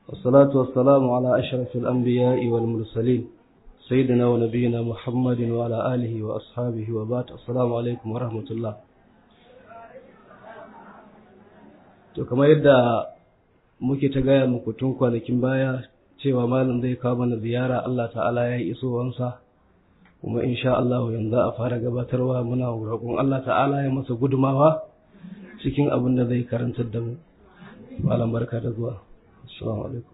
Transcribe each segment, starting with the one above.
والصلاة والسلام على أشرف الأنبياء والمرسلين سيدنا ونبينا محمد وعلى آله وأصحابه وبعد السلام عليكم ورحمة الله to kamar yadda muke ta gaya muku tun kwanakin baya cewa malam zai kawo mana ziyara Allah ta'ala ya yi isowansa kuma insha Allah yanzu a fara gabatarwa muna roƙon Allah ta'ala ya masa gudumawa cikin abin da zai karantar da mu malam barka da zuwa assalamu alaikum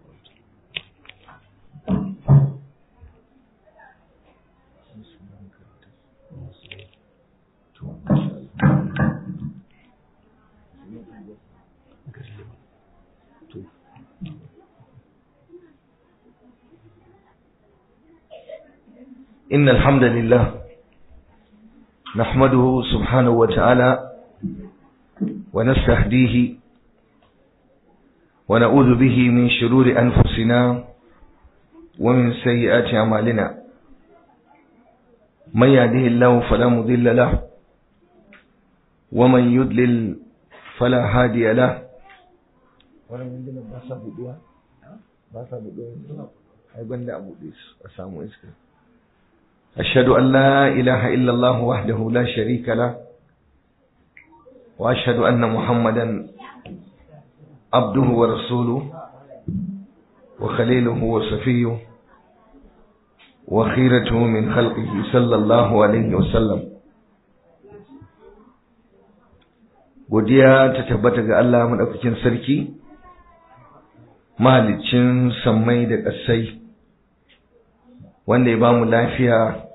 إن الحمد لله نحمده سبحانه وتعالى ونستهديه ونعوذ به من شرور أنفسنا ومن سيئات أعمالنا من يهده الله فلا مضل له ومن يضلل فلا هادي له أشهد أن لا إله إلا الله وحده لا شريك له وأشهد أن محمدا عبده ورسوله وخليله وصفيه وخيرته من خلقه صلى الله عليه وسلم godiya ta tabbata ga Allah madaukakin sarki mahaliccin sammai da ƙasai wanda ya bamu lafiya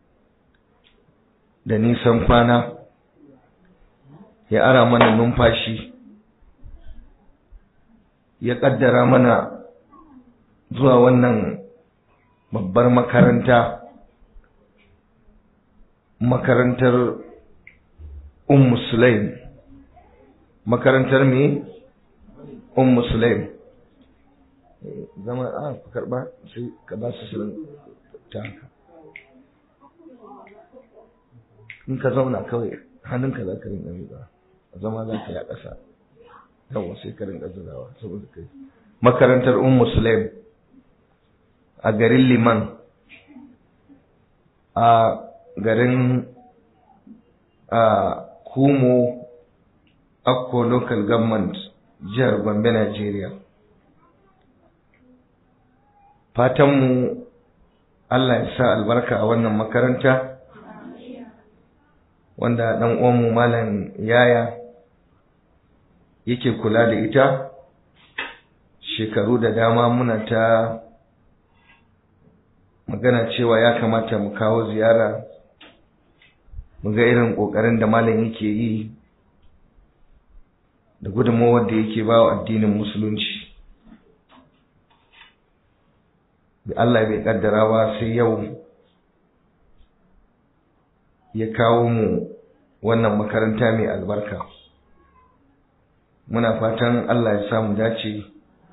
da nisan kwana ya ara mana numfashi ya ƙaddara mana zuwa wannan babbar makaranta makarantar ummu sulaim makarantar me ummu sulaim zama a karba sai ka ba su shirin ta haka in ka zauna kawai hannunka za ka rinka miƙa zama za ka yi a ƙasa yawa sai ka rinka zurawa saboda kai makarantar un musulaim a garin liman a garin a kumo akko local government jihar gombe nigeria fatanmu Allah ya sa albarka a wannan makaranta wanda ɗan uwanmu malam yaya yake kula da ita shekaru da dama muna ta magana cewa ya kamata mu kawo ziyara mu ga irin ƙoƙarin da malam yake yi da gudunmawar da yake ba wa addinin musulunci da Allah bai kaddara ba sai yau ya kawo mu wannan makaranta mai albarka muna fatan Allah ya sa mu dace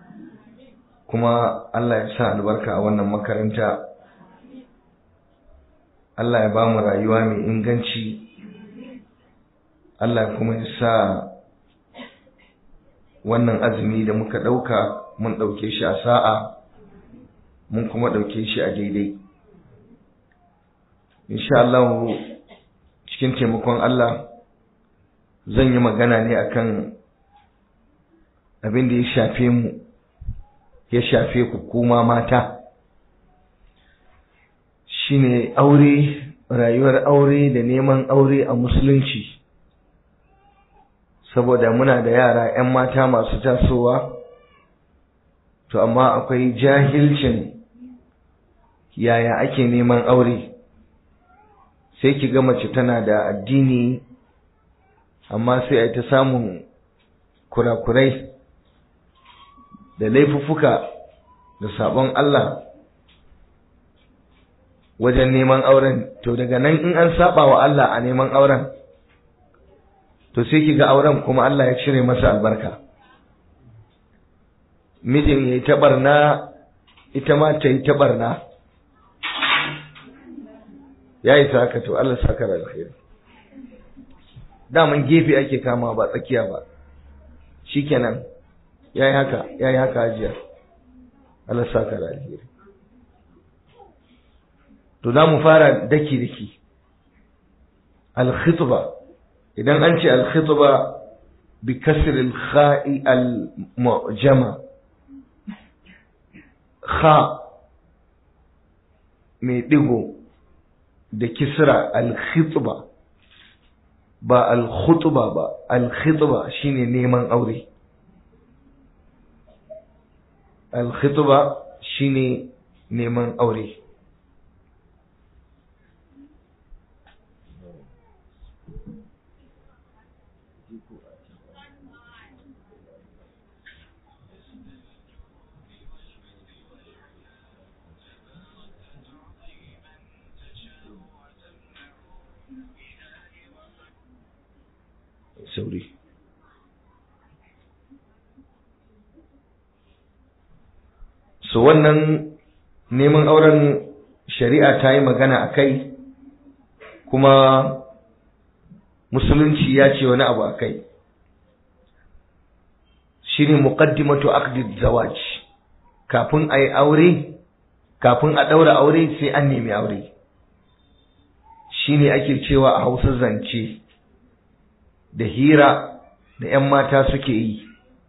kuma Allah ya sa albarka a wannan makaranta Allah ya ba mu rayuwa mai inganci Allah kuma ya sa wannan azumi da muka ɗauka mun ɗauke shi a sa'a mun kuma ɗauke shi a daidai insha Allah cikin taimakon Allah zan yi magana ne akan abin da ya shafe mu ya shafe ku kuma mata shine aure rayuwar aure da neman aure a musulunci saboda muna da yara 'yan mata masu tasowa to amma akwai jahilcin yaya ake neman aure sai ki ga mace tana da addini amma sai a ta samun kurakurai da laifuffuka da sabon Allah wajen neman auren to daga nan in an saba wa Allah a neman auren to sai ki ga auren kuma Allah ya cire masa albarka mijin ya yi taɓarna ita ma ta yi taɓarna ya yi haka to Allah saka da alkhairi daman gefe ake kama ba tsakiya ba shikenan yayi haka yayi haka hajiya Allah saka da alheri to za mu fara daki daki al-khitba idan an ce al-khitba bi kasr al-kha'i al-mu'jama kha mai digo da kisra al-khitba ba al-khutba ba al-khitba shine neman aure al-khitba shine neman aure sauri so wannan neman auren shari'a ta yi magana a kai kuma musulunci ya ce wani abu a kai shi ne muƙaddimatu aqdid zawaj kafin a yi aure kafin a ɗaura aure sai an nemi aure shi ne ake cewa a hausa zance da hira da 'yan mata suke yi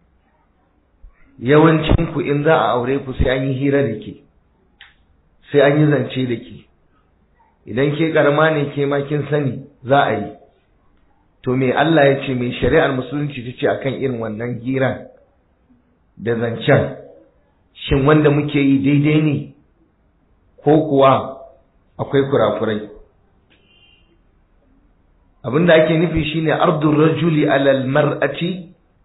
yawancinku in za a aure ku sai an yi hira da ke sai an yi zance da ke idan ke karama ne ke ma kin sani za a yi to me Allah ya ce mai shari'ar musulunci ta ce akan irin wannan hira da zancen shin wanda muke yi daidai ne ko kuwa akwai kurakurai abinda ake nufi shine ardun rajuli alal mar'ati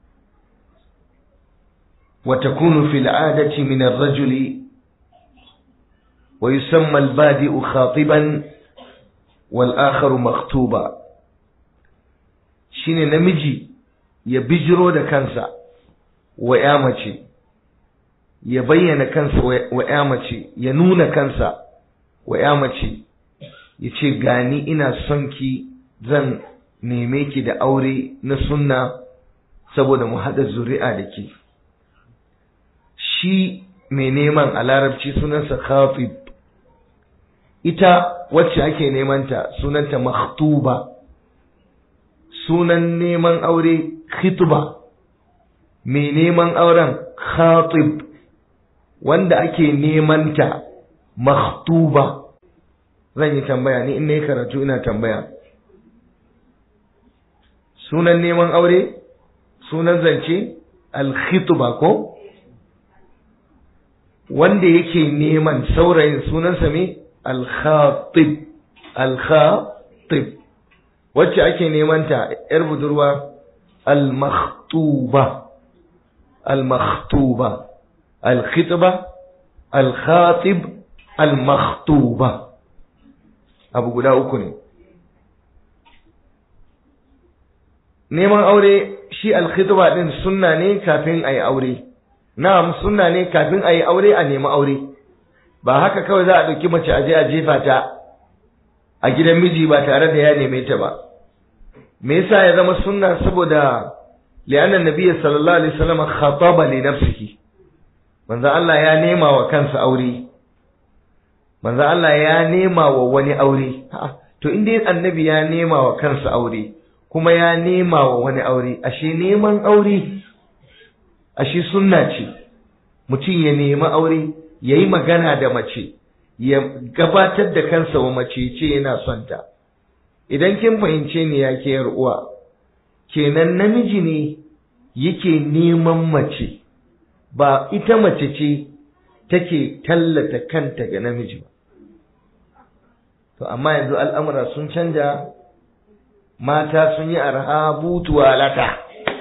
wa takunu fil adati min ar-rajuli wa yusamma al-badi'u khatiban wal akharu makhtuba shine namiji ya bijiro da kansa wa ya mace ya bayyana kansa wa ya mace ya nuna kansa wa ya mace ya ce gani ina son ki zan neme ki da aure na sunna saboda mu haɗa zuri'a da ke shi mai neman a larabci sunansa khafib ita wacce ake nemanta sunanta makhtuba sunan neman aure khitba mai neman auren khatib wanda ake nemanta makhtuba zan yi tambaya ni in na yi karatu ina tambaya sunan neman aure sunan zance alkhitba ko wanda yake neman saurayin sunansa me alkhatib alkhatib wacce ake neman ta yar budurwa almakhtuba almakhtuba alkhitba alkhatib almakhtuba abu guda uku ne neman aure shi alkhitba din sunna ne kafin ayi aure na'am sunna ne kafin ayi aure a nemi aure ba haka kawai za a ɗauki mace aje a jefa ta a gidan miji ba tare da ya neme ta ba me yasa ya zama sunna saboda li'anna nabiyyi sallallahu alaihi wasallam khataba li nafsihi manzo Allah ya nema wa kansa aure manzo Allah ya nema wa wani aure to inda annabi ya nema wa kansa aure kuma ya nema wa wani aure ashe neman aure ashe sunna ce mutum ya nemi aure ya yi magana da mace ya gabatar da kansa wa mace ce yana son ta idan kin fahimce ni ya ke uwa kenan namiji ne yake neman mace ba ita mace ce take tallata kanta ga namiji ba to amma yanzu al'amura sun canja mata sun yi arha butuwa lata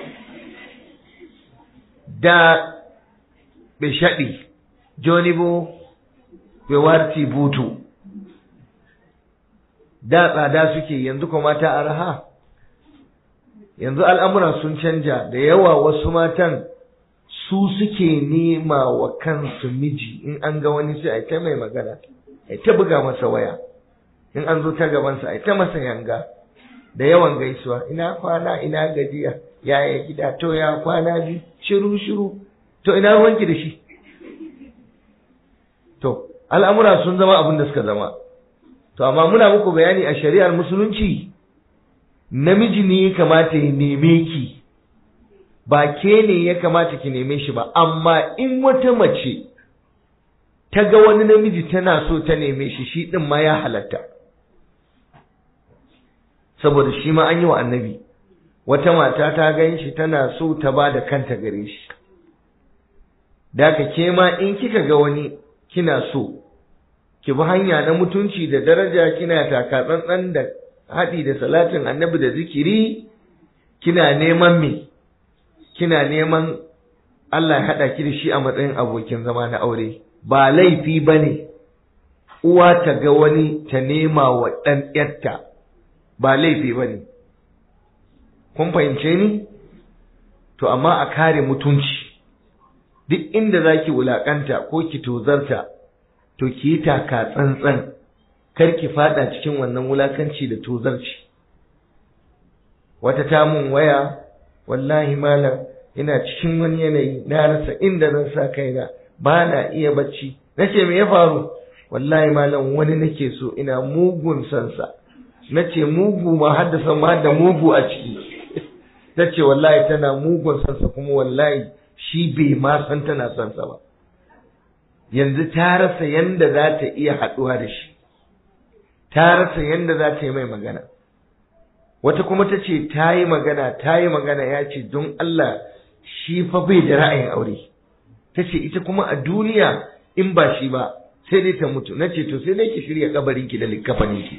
da bishaɗi jonibo bai warti butu da tsada suke yanzu kuma mata arha yanzu al'amura sun canja da yawa wasu matan su suke nema wa kansu miji in an ga wani sai a ta mai magana a ta buga masa waya in an zo ta gabansa a ta masa yanga da yawan gaisuwa ina kwana ina gajiya yaya gida to ya kwana bi shiru shiru to ina ruwanki da shi to al'amura sun zama abin da suka zama to amma muna muku bayani a shari'ar musulunci namiji ne ya kamata ya neme ki ba ke ne ya kamata ki neme shi ba amma in wata mace ta ga wani namiji tana so ta neme shi shi din ma ya halatta saboda shi ma an yi wa annabi wata mata ta gan shi tana so ta ba da kanta gare shi da ka ke ma in kika ga wani kina so ki bi hanya na mutunci da daraja kina taka tsantsan da haɗi da salatin annabi da zikiri kina neman me kina neman Allah ya haɗa ki da shi a matsayin abokin zama na aure ba laifi ba ne uwa ta ga wani ta nema wa ɗan ƴarta ba laifi ba ne kun fahimce ni to amma a kare mutunci duk inda za ki wulaƙanta ko ki tozarta to ki yi taka tsantsan kar ki fada cikin wannan wulakanci da tozarci wata ta mun waya wallahi malam ina cikin wani yanayi na rasa inda zan sa kaina ba na iya bacci nace me ya faru wallahi malam wani nake so ina mugun sansa nace mugu ma haddasa ma da mugu a ciki tace wallahi tana mugun sansa kuma wallahi shi bai ma san tana sansa ba yanzu ta rasa yanda za ta iya haɗuwa da shi ta rasa yanda za ta yi mai magana wata kuma ta ce ta yi magana ta yi magana ya ce don Allah shi fa bai da ra'ayin aure ta ce ita kuma a duniya in ba shi ba sai dai ta mutu na ce to sai dai ki shirya kabarinki da likkafaninki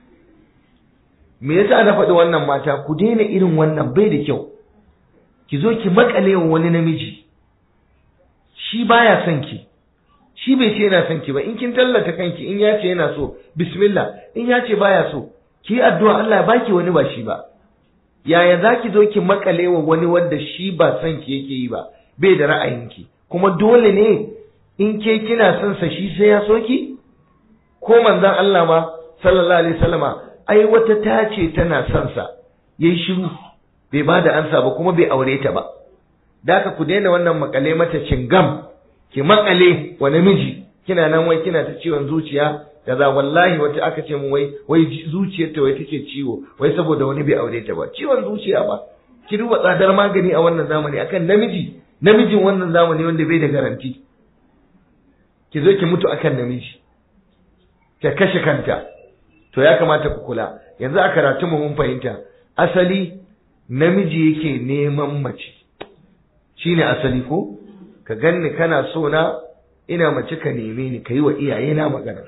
me yasa na faɗi wannan mata ku daina irin wannan bai da kyau ki zo ki makale wa wani namiji shi baya son ki shi bai ce yana son ki ba in kin tallata kanki in ya ce yana so bismillah in ya ce baya so ki yi addu'a Allah ya baki wani ba shi ba yaya za ki zo ki makale wa wani wanda shi ba son ki yake yi ba bai da ra'ayinki kuma dole ne in ke kina son sa shi sai ya so ki ko manzon Allah ma sallallahu alaihi wasallama ai wata ta ce tana son sa yayi shiru bai ba da ansa ba kuma bai aure ta ba da ku daina wannan makale mata cingam ki makale wa namiji kina nan wai kina ta ciwon zuciya kaza wallahi wata aka ce mu wai wai zuciyarta wai take ciwo wai saboda wani bai aure ta ba ciwon zuciya ba ki duba tsadar magani a wannan zamani akan namiji namijin wannan zamani wanda bai da garanti ki zo ki mutu akan namiji ki kashe kanta to ya kamata ku kula yanzu a karatu mu mun fahimta asali namiji yake neman mace shine asali ko ka ganni kana so na ina mace ka neme ni ka yi wa iyayena magana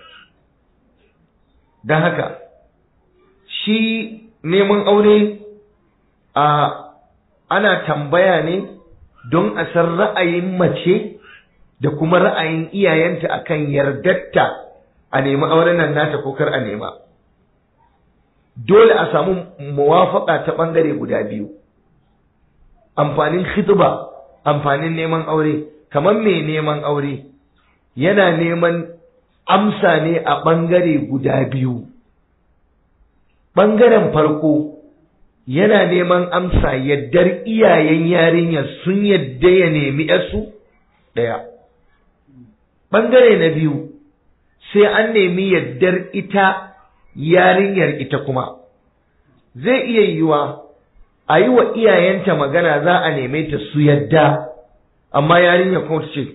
don haka shi neman aure a ana tambaya ne don a san ra'ayin mace da kuma ra'ayin iyayenta akan yardatta a nemi auren nan nata ko kar a nema dole a samu muwafaka ta ɓangare guda biyu amfanin khitba amfanin neman aure kamar mai neman aure yana neman amsa ne a ɓangare guda biyu ɓangaren farko yana neman amsa yaddar iyayen yarinyar sun yadda ya nemi yarsu ɗaya ɓangare na biyu sai an nemi yaddar ita yarinyar ita kuma zai iya yiwa a yi wa iyayenta magana za a neme ta su yadda amma yarinya kuma ta ce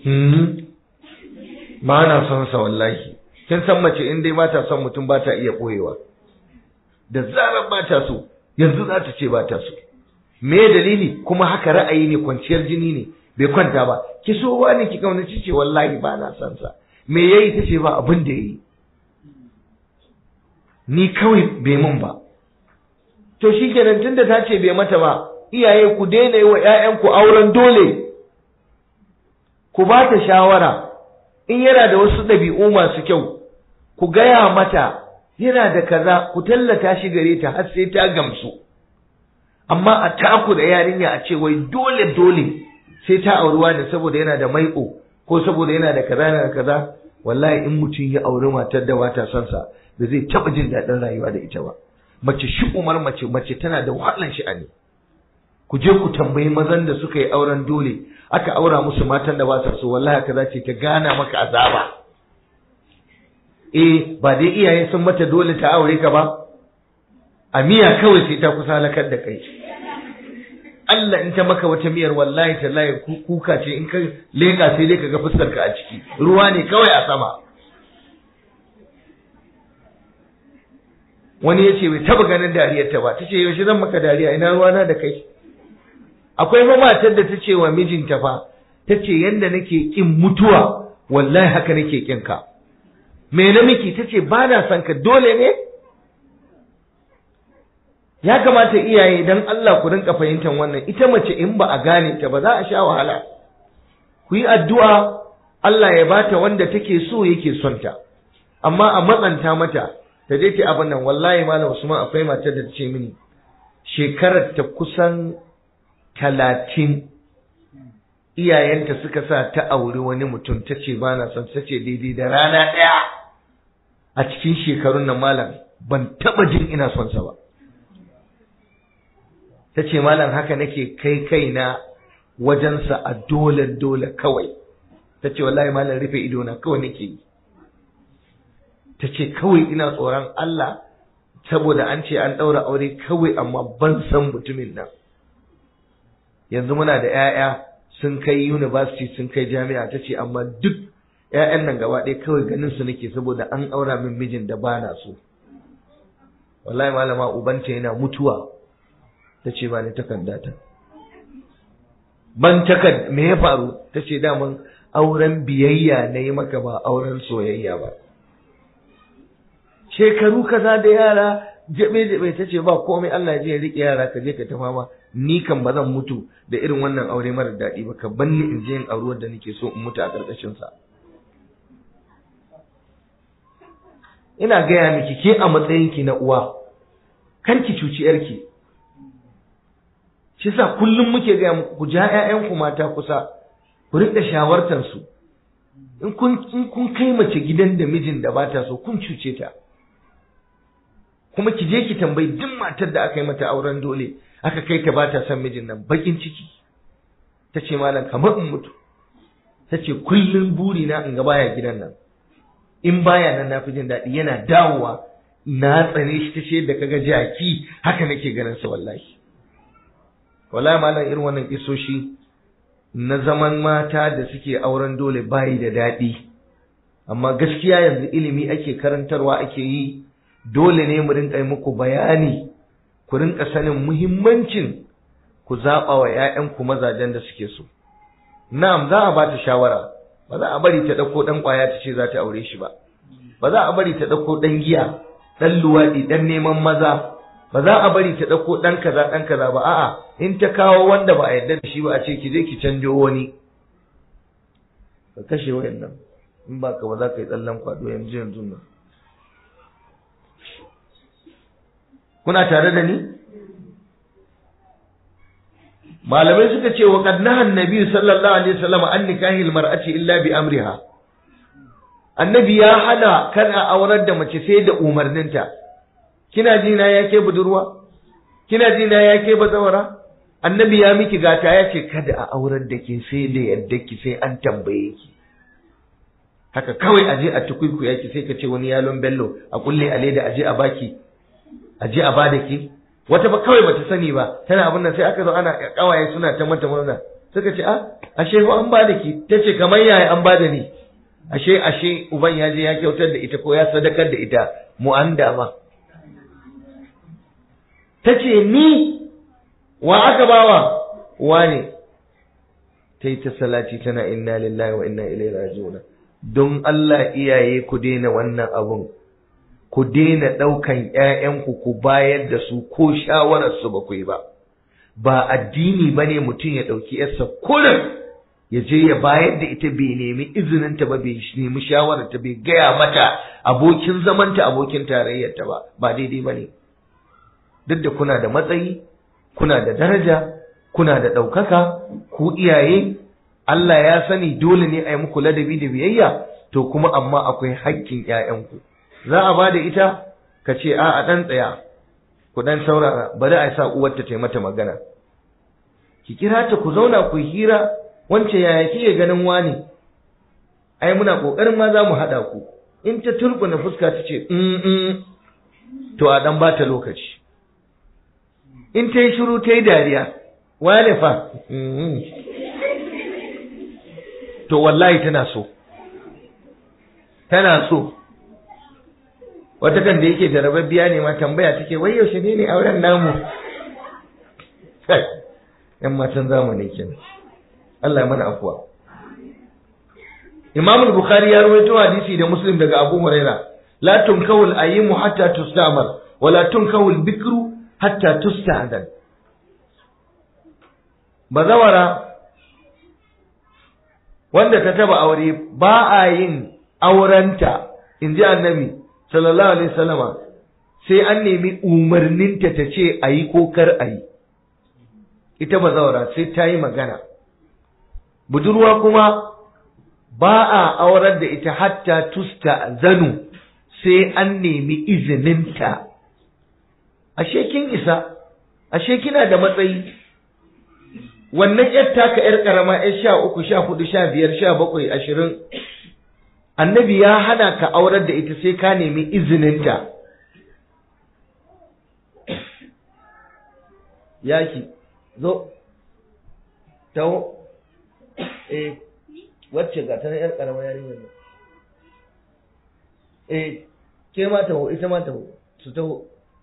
ba na son sa wallahi kin san mace in dai ba ta son mutum ba ta iya ɓoyewa da zarar ba ta so yanzu za ta ce ba ta so me dalili kuma haka ra'ayi ne kwanciyar jini ne bai kwanta ba ki so wani ki kaunaci ce wallahi ba na son sa me yayi ta ce ba abin da yayi ni kawai bai mun ba to shikenan tunda ta ce bai mata ba iyaye ku daina yi wa 'ya'yanku auren dole ku ba ta shawara in yana da wasu ɗabi'u masu kyau ku gaya mata yana da kaza ku tallata shi gare ta har sai ta gamsu amma a taku da yarinya a ce wai dole dole sai ta auruwa da saboda yana da maiƙo ko saboda yana da kaza yana da kaza wallahi in mutum ya auri matar da bata son sa da zai taɓa jin daɗin rayuwa da ita ba mace shi umar mace mace tana da wahalan sha'ani ku je ku tambayi mazan da suka yi auren dole aka aura musu matan da ba sa so wallahi kaza ce ta gana maka azaba eh ba dai iyaye sun mata dole ta aure ka ba a miya kawai sai ta kusa halakar da kai Allah in ta maka wata miyar wallahi tallahi kuka ce in ka leka sai dai ka ga fuskar ka a ciki ruwa ne kawai a sama wani ya ce bai taba ganin dariyar ta ba ta ce yaushe zan maka dariya ina ruwana da kai akwai ma matar da ta ce wa mijinta fa ta ce yanda nake kin mutuwa wallahi haka nake kin ka me na miki ta ce ba na son ka dole ne ya kamata iyaye dan Allah ku rinka fahimtar wannan ita mace in ba a gane ta ba za a sha wahala ku yi addu'a Allah ya bata wanda take so yake son ta amma a matsanta mata ta je ta abin nan wallahi malam Usman akwai matar da ta ce mini shekarar ta kusan talatin iyayenta suka sa ta auri wani mutum ta ce ba na son ta ce daidai da rana ɗaya a cikin shekarun nan malam ban taɓa jin ina son sa ba ta ce malam haka nake kai kaina wajensa a dole dole kawai ta ce wallahi malam rufe idona kawai nake yi ta ce kawai ina tsoron Allah saboda an ce an ɗaura aure kawai amma ban san mutumin nan yanzu muna da 'ya'ya sun kai university sun kai jami'a ta ce amma duk 'ya'yan nan gaba ɗaya kawai ganin su nake saboda an aura min mijin da ba na so wallahi malama ubanta yana mutuwa ta ce ba ni takarda ta ban takard me ya faru ta ce daman auren biyayya na yi maka ba auren soyayya ba shekaru kaza da yara jabe jabe ta ce ba komai Allah ya je ya rike yara ka je ka ta fama ni kan ba zan mutu da irin wannan aure mara daɗi ba ka banni in je in auri da nake so in mutu a ƙarƙashin sa ina gaya miki ke a matsayin ki na uwa kar ki cuci yarki shi sa kullum muke gaya muku ku ja ƴaƴanku mata kusa ku riƙa shawartar su in kun in kun kai mace gidan da mijin da bata so kun cuce ta kuma ki je ki tambayi duk matar da aka yi mata auren dole aka kai ta bata son mijin nan bakin ciki ta ce malam kamar in mutu ta ce kullum buri na in ga baya gidan nan in baya nan na fi jin daɗi yana dawowa na tsane shi ta ce da kaga jaki haka nake ganin sa wallahi wallahi malam irin wannan isoshi na zaman mata da suke auren dole bayi da daɗi amma gaskiya yanzu ilimi ake karantarwa ake yi dole ne mu rinka yi muku bayani ku rinka sanin muhimmancin ku zaɓa wa ‘ya'yanku mazajen da suke so na'am za a ba ta shawara ba za a bari ta ɗauko ɗan ƙwaya ta ce za ta aure shi ba ba za a bari ta ɗauko ɗan giya ɗan luwaɗi ɗan neman maza ba za a bari ta ɗauko ɗan kaza ɗan kaza ba a'a in ta kawo wanda ba a yarda da shi ba a ce ki je ki canjo wani ka kashe wayannan in ba ka ba za ka yi tsallan kwado yanzu yanzu nan kuna tare da ni malamai suka ce wa qad nahan nabi sallallahu alaihi wasallam an nikahi almar'ati illa bi amriha annabi ya hana kana aurar da mace sai da umarninta kina ji na yake budurwa kina ji na yake bazawara annabi ya miki gata ya ce kada a aurar da ke sai da yadda ki sai an tambaye ki haka kawai aje a tukuiku yaki sai ka ce wani yalon bello a kulle a leda aje a baki aje a bada ki wata ba kawai bata sani ba tana abin nan sai aka zo ana kawaye suna ta mata murna suka ce a ashe ko an bada ki tace kamar yaya an bada ni ashe ashe uban ya je ya kyautar da ita ko ya sadakar da ita mu an dama tace ni wa aka bawa wane ta yi ta salati tana inna lillahi wa inna ilaihi raji'un don Allah iyaye ku daina wannan abun ku daina ɗaukan ‘ya'yanku ku bayar da su ko shawararsu ba ku yi ba, ba addini ba ne mutum ya ɗauki ‘yarsa kurin ya je ya bayar da ita bai nemi izininta ba bai nemi shawararta bai gaya mata abokin zamanta abokin tarayyarta ba ba daidai ba ne duk da kuna da matsayi kuna da daraja kuna da ɗaukaka ku iyaye Allah ya sani dole ne a yi muku ladabi da biyayya to kuma amma akwai haƙƙin ‘ya'yanku. za a ba da ita ka ce a a ɗan tsaya ku ɗan saurara bari a sa uwarta ta mata magana ki kira ta ku zauna ku hira wance yaya kike ganin wani ai muna ƙoƙarin ma za mu haɗa ku in ta turbuna fuska ta ce to a dan bata lokaci in ta yi shiru ta yi dariya wane fa to wallahi tana so tana so wata kan da yake jarababbiya ne ma tambaya take wai yaushe ne ne auren namu kai yan matan zamani kenan Allah ya mana afuwa Imam al-Bukhari ya rawaito hadisi da Muslim daga Abu Huraira la tunkahu al-ayyimu hatta tustamar wa la tunkahu al-bikru hatta tusta'dan bazawara wanda ta taba aure ba a yin aurenta inji annabi sallallahu alaihi wasallama sai an nemi umarninta ta ce ayi ko kar ayi ita bazawara sai ta yi magana budurwa kuma ba a aurar da ita hatta tusta zanu sai an nemi izininta ashe kin isa ashe kina da matsayi wannan yar taka yar karama yar sha uku sha hudu sha biyar sha bakwai ashirin annabi ya hana ka aurar da ita sai ka nemi izininta yaki zo taho eh wacce ga ta yar karama yarinyar ne eh ke ma taho ita ma taho su taho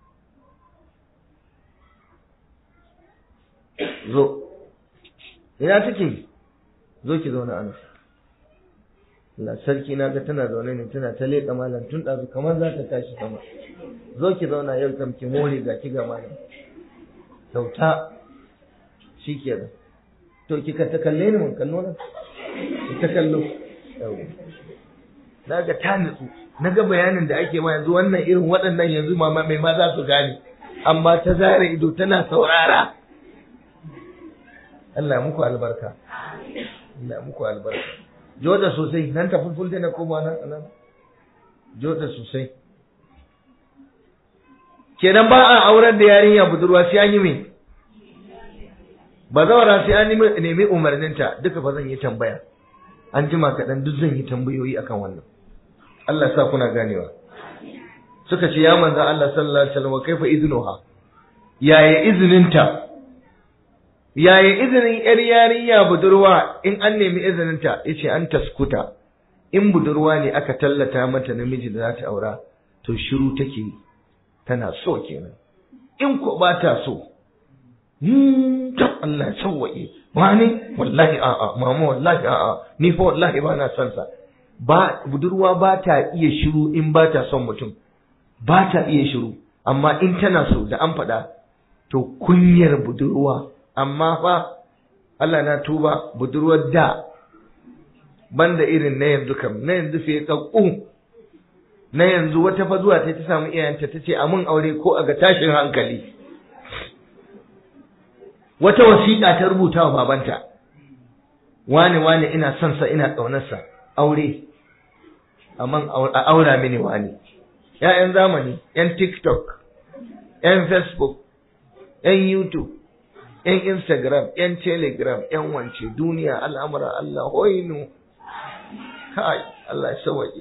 zo ina take zo ki zauna ana Allah sarki na ga tana zaune ne tana ta leƙa malam tun ɗazu kamar za ta tashi sama zo ki zauna yau kam ki more ga ki ga malam kyauta shi kenan to ki ka ta kalle ni mun kallo na ki ta kallo na ga ta nutsu na ga bayanin da ake ma yanzu wannan irin waɗannan yanzu mama mai ma za su gane amma ta zara ido tana saurara Allah muku albarka Allah muku albarka joda sosai nan ta fulful na koma nan nan joda sosai kenan ba a auren da yarinya budurwa sai an yi me ba zawara sai an nemi umarninta duka fa zan yi tambaya an jima kaɗan duk zan yi tambayoyi akan wannan Allah sa kuna ganewa suka ce ya manzo Allah sallallahu alaihi wasallam kaifa idnuha yaya izininta yaya izinin yar yarinya budurwa in an nemi izininta yace an taskuta in budurwa ne aka tallata mata namiji da za ta aura to shiru take tana so kenan in ko ba ta so ta Allah sauwaye wani wallahi a'a mama wallahi a'a ni fa wallahi ba na son sa ba budurwa ba ta iya shiru in ba ta son mutum ba ta iya shiru amma in tana so da an faɗa to kunyar budurwa amma fa Allah na tuba budurwar da banda irin na yanzu kam na yanzu fiye kakku na yanzu wata fa zuwa ta ta samu iyayenta ta ce a mun aure ko a ga tashin hankali wata wasiƙa ta rubuta wa babanta wani wani ina son sa ina ƙaunarsa aure amma a aura mini wani ‘ya'yan zamani ‘yan tiktok ‘yan facebook ‘yan youtube ‘yan instagram ‘yan telegram ‘yan wance duniya al'amura Allah hoinu kai Allah ya sawaye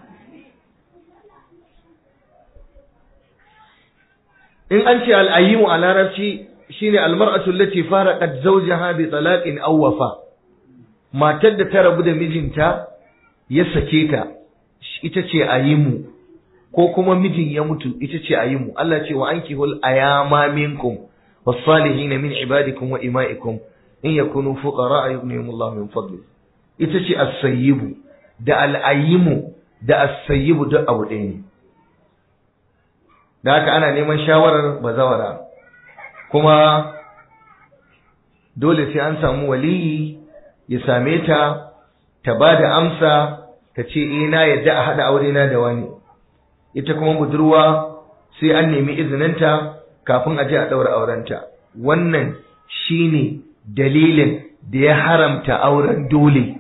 in an ce al'ayyimu a larabci shine almar'atu allati faraqat zawjaha bi talaqin aw wafa matar da ta rabu da mijinta ya sake ta ita ce ayimu ko kuma mijin ya mutu ita ce ayimu Allah ce wa ankihul ayama minkum was-salihin min ibadikum wa ima'ikum in yakunu fuqara yughnihimullahu min fadli ita ce as-sayyibu da al-ayimu da as-sayyibu duk abu ɗaya ne da haka ana neman shawarar bazawara kuma dole sai an samu waliyi ya same ta ta ba da amsa ta ce eh na yadda a haɗa aure na da wani ita kuma budurwa sai an nemi izininta kafin a je a ɗaura aurenta wannan shine dalilin da ya haramta auren dole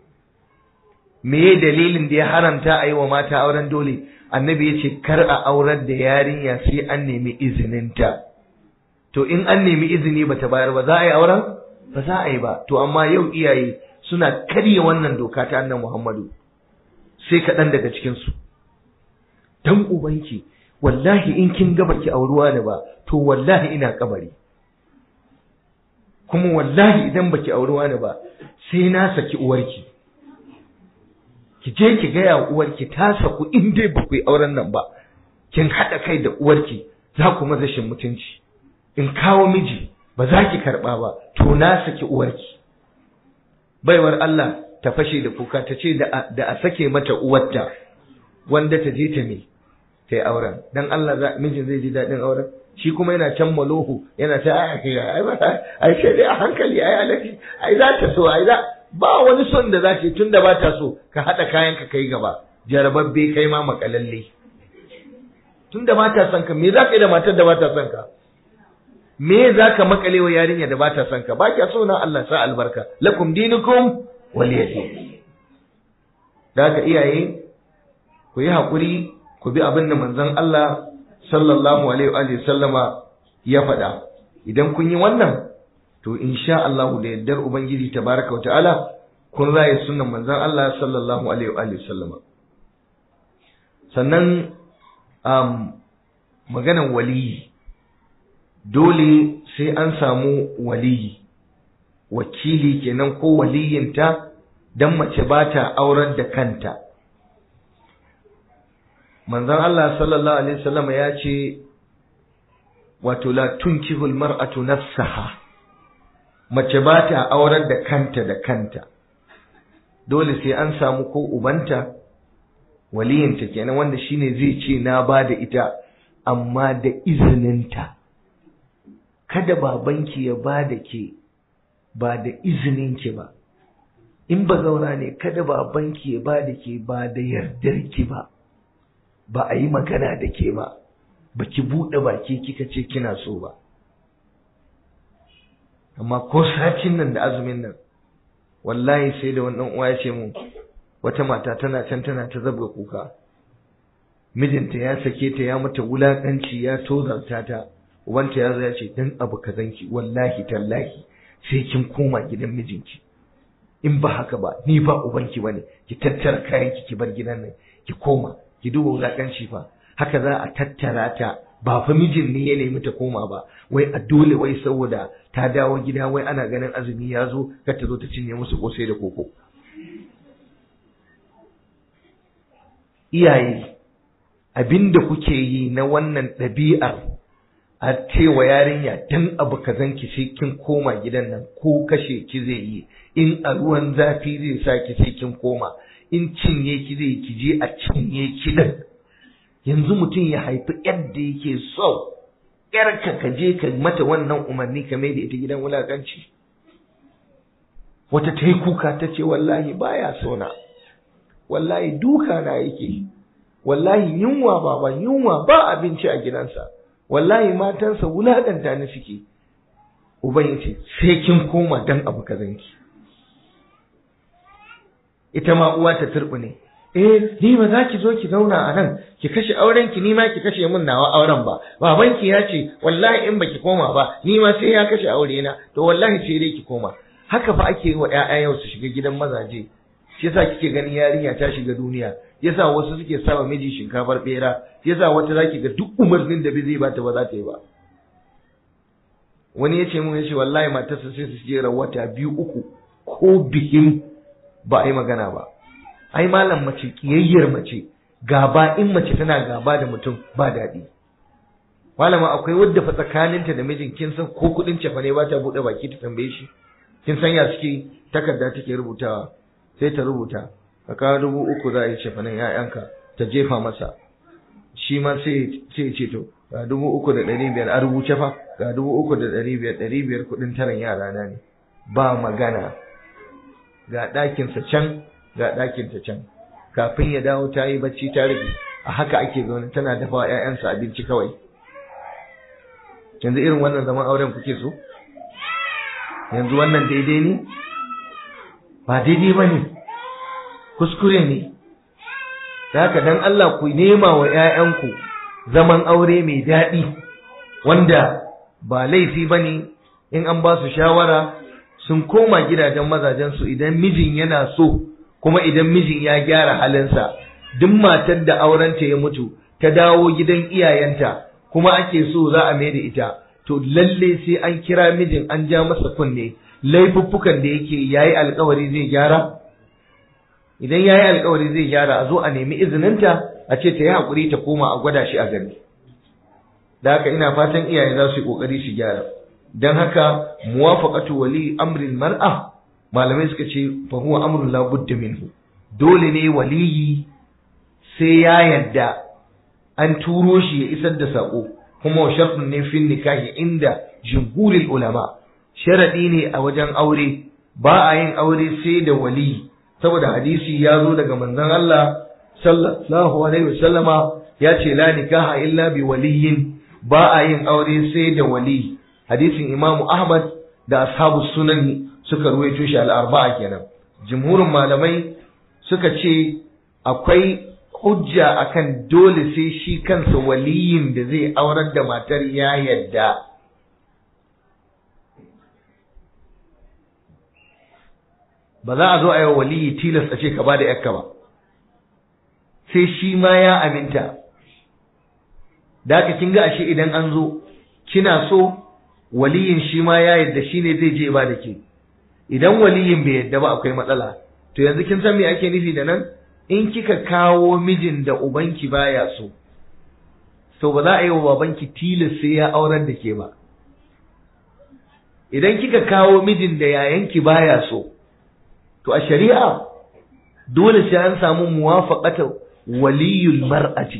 me dalilin da ya haramta a yi wa mata auren dole annabi ya ce kar a aurar da yarinya sai an nemi izininta to in an nemi izini bata bayar ba za a yi auren ba za a yi ba to amma yau iyaye suna karya wannan doka ta annan Muhammadu sai kaɗan daga cikinsu dan ubanki wallahi in kin ga baki auruwa da ba to wallahi ina kabari kuma wallahi idan baki auruwa da ba sai na saki uwarki ki je ki gaya uwarki ta saku in dai ba ku yi auren nan ba kin haɗa kai da uwarki za ku mazashin mutunci in kawo miji ba za ki karɓa ba to na saki uwarki baiwar Allah ta fashe da kuka ta ce da a sake mata uwarta wanda ta je ta me ta yi auren dan Allah za mijin zai ji daɗin auren shi kuma yana can malohu yana ta ai kai ai ba ai sai dai a hankali ai alafi ai za ta so ai za ba wani son da za ta tun da ba ta so ka haɗa kayan ka kai gaba jarababbe kai ma makalalle tun da ba ta son ka me za ka yi da matar da ba ta son ka me za ka makale wa yarinya da ba ta son ka ba kya so na Allah sa albarka lakum dinukum waliyati da haka iyaye ku yi haƙuri ku bi abin da manzon Allah sallallahu alaihi wa sallama ya faɗa idan kun yi wannan to insha Allah da yaddar ubangiji tabaraka wa ta'ala kun raye sunnan manzon Allah sallallahu alaihi wa sallama sannan um, maganan waliyi dole sai an samu waliyi wakili kenan ko waliyinta dan mace ba ta aurar da kanta manzon Allah sallallahu alaihi wasallam ya ce wato la tunkihul mar'atu nafsaha mace ba ta aurar da kanta da kanta dole sai an samu ko ubanta waliyinta kenan wanda shine zai ce na ba da ita amma da izininta kada babanki ya ba da ke ba da izininki ba in ba zauna ne kada babanki ya ba da ke ba da yardarki ba ba a yi magana da ke ba ba ki buɗe baki kika ce kina so ba amma ko satin nan da azumin nan wallahi sai da wannan uwa ya ce mu wata mata tana can tana ta zabga kuka mijinta ya sake ta ya mata wulakanci ya tozarta ta ubanta ya zo ya ce dan abu kazanki wallahi tallahi sai kin koma gidan mijinki in ba haka ba ni ba ubanki bane ki tattara kayanki ki bar gidan nan ki koma ki duba wulakanci fa haka za a tattara ta ba fa mijin ne ya nemi ta koma ba wai a dole wai saboda ta dawo gida wai ana ganin azumi ya zo kar ta zo ta cinye musu kosai da koko iyaye abinda kuke yi na wannan ɗabi'ar a cewa yarinya dan abu kazan ki sai kin koma gidan nan ko kashe ki zai yi in a ruwan zafi zai sa ki sai kin koma in cinye ki zai ki je a cinye ki din yanzu mutum ya haifi yadda yake so yarka ka je ka mata wannan umarni ka mai da ita gidan wulakanci wata ta yi kuka ta ce wallahi baya sona wallahi duka na yake wallahi yunwa baba yunwa ba abinci a gidansa wallahi matansa wulaƙanta ni suke uban yace sai kin koma dan abu kazanki ita ma uwa ta turbune eh ni ba za ki zo ki zauna a nan ki kashe auren ki ni ma ki kashe min nawa auren ba babanki ya ce wallahi in baki koma ba ni ma sai ya kashe aure na to wallahi sai dai ki koma haka fa ake yi wa ƴaƴa yau su shiga gidan mazaje shi yasa kike ganin yarinya ta shiga duniya yasa wasu suke sawa miji shinkafar bera yasa wata zaki ga duk umarnin da bai zai bata ba za ta yi ba wani yace mun yace wallahi matarsa sai su jera wata biyu uku ko bikin ba a yi magana ba ai malam mace kiyayyar mace gaba in mace tana gaba da mutum ba daɗi malama akwai wadda fa tsakaninta da mijin kin san ko kuɗin cefa ne ba ta buɗe baki ta tambaye shi kin san ya suke takarda take rubutawa sai ta rubuta ka kawo dubu uku za a yi cefanen ‘ya'yanka ta jefa masa shi ma sai ce ce to ga dubu uku da ɗari biyar a rubuce fa ga dubu uku da ɗari biyar ɗari biyar kuɗin taron yara na ne ba magana ga ɗakinsa can ga ɗakinta can kafin ya dawo ta yi bacci ta rufe a haka ake zaune tana dafa ‘ya'yansa abinci kawai yanzu irin wannan zaman auren kuke so yanzu wannan daidai ne ba daidai ba ne kuskure ne haka dan Allah ku nema wa ‘ya'yanku zaman aure mai daɗi wanda ba laifi ba ne in an ba su shawara sun koma gidajen mazajensu idan mijin yana so kuma idan mijin ya gyara halinsa duk matar da aurenta ya mutu ta dawo gidan iyayenta kuma ake so za a mai da ita to lalle sai an kira mijin an ja masa kunne laifuffukan da yake yayi alkawari zai gyara idan yayi alkawari zai gyara a zo a nemi izininta a ce ta yi hakuri ta koma a gwada shi a gani da haka ina fatan iyaye za su yi kokari su gyara dan haka muwafaqatu wali amrin mar'a malamai suka ce fa huwa amrun la budda minhu dole ne waliyi sai ya yadda an turo shi ya isar da sako kuma wa shartun ne fin nikahi inda jumhurul ulama sharadi ne a wajen aure ba a yin aure sai da wali saboda hadisi ya zo daga manzon Allah sallallahu alaihi wasallama ya ce la nikaha illa bi waliyin ba a yin aure sai da wali hadisin imamu ahmad da ashabu sunan suka ruwaito shi al-arba'a kenan jumhurin malamai suka ce akwai hujja akan dole sai shi kansa waliyin da zai aurar da matar ya yadda ba za a zo a yi waliyi tilas a ce ka ba da yakka ba sai shi ma ya aminta da haka kin ga ashe idan an zo kina so waliyin shi ma ya yadda shi ne zai je ba da ke idan waliyin bai yadda ba akwai matsala to yanzu kin san me ake nufi da nan in kika kawo mijin da ubanki baya so so ba za a yi wa babanki tilas sai ya aurar da ke ba idan kika kawo mijin da yayanki baya so to a shari'a dole sai an samu muwafaqata waliyul mar'ati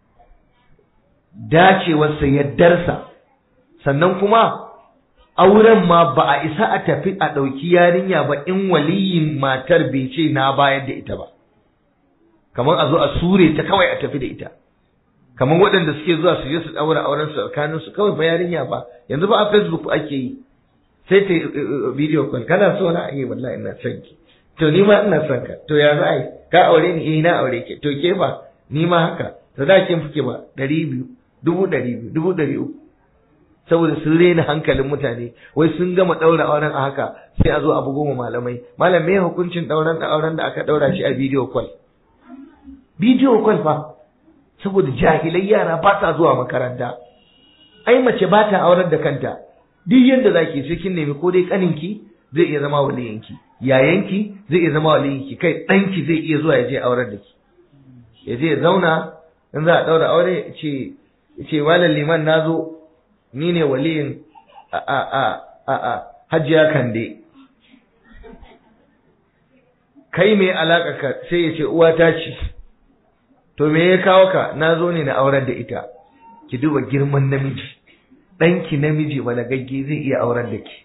dacewarsa yaddarsa sannan kuma auren ma ba a isa a tafi a ɗauki yarinya ba in waliyin matar bai ce na bayar da ita ba kamar a zo a sure ta kawai a tafi da ita kamar waɗanda suke zuwa su je su ɗaura auren su tsakanin su kawai ba yarinya ba yanzu ba a facebook ake yi sai ta video call kana so na yi wallahi ina son ki to ni ma ina son ka to ya za a yi ka aure ni eh na aure ki to ke ba ni ma haka to da kin fike ba ɗari biyu dubu ɗari biyu dubu ɗari uku saboda sun rena hankalin mutane wai sun gama ɗaura auren a haka sai a zo a bugo malamai malam me hukuncin ɗauran da auren da aka ɗaura shi a video call video call fa saboda jahilai yara ba ta zuwa makaranta ai mace ba ta aurar da kanta duk yadda zaki sai kin nemi ko dai kaninki zai iya zama waliyinki yayanki zai iya zama waliyinki kai ɗanki zai iya zuwa ya je aurar da ki ya je ya zauna in za a ɗaura aure ce ce malam liman na zo ni ne waliyin a a a a a hajiya kande kai mai alaka ka sai ya ce uwa ta ce to me ya kawo ka na zo ne na aurar da ita ki duba girman namiji ɗanki namiji gagge zai iya aurar da ki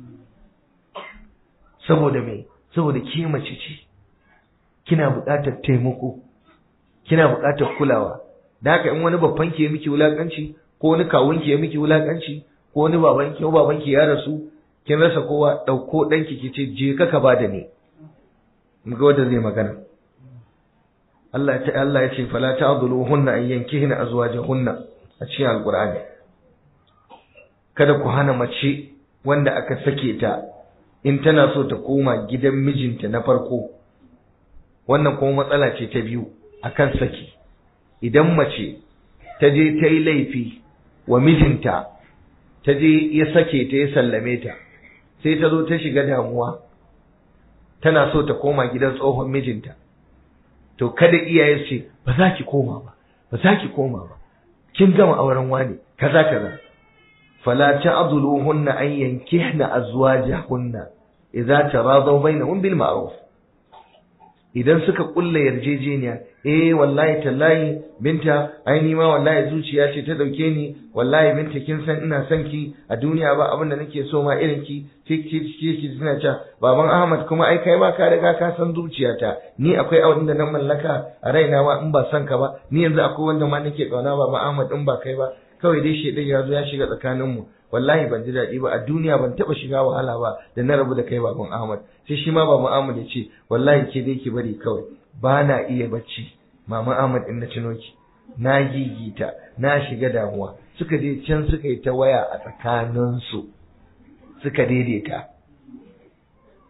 saboda me saboda ke mace ce kina buƙatar taimako kina buƙatar kulawa da haka in wani babban ki ya miki wulakanci ko wani kawun ki ya miki wulakanci ko wani baban ki ko baban ki ya rasu kin rasa kowa ɗauko ɗanki ki ce je ka ka bada ni mu ga wanda zai magana Allah ta Allah ya ce fala ta'dhuluhunna an yankihna azwajahunna a cikin alqur'ani kada ku hana mace wanda aka sake ta in tana so ta koma gidan mijinta na farko wannan kuma matsala ce ta biyu akan saki idan mace ta je ta yi laifi wa mijinta ta je ya sake ta ya sallame ta sai ta zo ta shiga damuwa tana so ta koma gidan tsohon mijinta to kada iyaye ce ba za ki koma ba ba za ki koma ba kin gama auren wani kaza kaza fala ta'dhuluhunna an yankihna azwajahunna idza taradaw bainahum bil ma'ruf idan suka kulla yarjejeniya eh wallahi tallahi binta ai ni ma wallahi zuciya ce ta dauke ni wallahi binta kin san ina son ki a duniya ba abin da nake so ma irin ki ki ki ki suna cewa baban Ahmad kuma ai kai ma ka riga ka san zuciyata ni akwai abin da na mallaka a raina ma in ba son ka ba ni yanzu akwai wanda ma nake kauna baban Ahmad in ba kai ba kawai dai shedan ya zo ya shiga tsakanin mu wallahi ban ji daɗi ba a duniya ban taɓa shiga wahala ba da na rabu da kai baban Ahmad sai shi ma baban Ahmad ya ce wallahi ke dai ki bari kawai ba na iya bacci mama Ahmad in na cino ki na gigita na shiga damuwa suka je can suka yi ta waya a tsakaninsu suka daidaita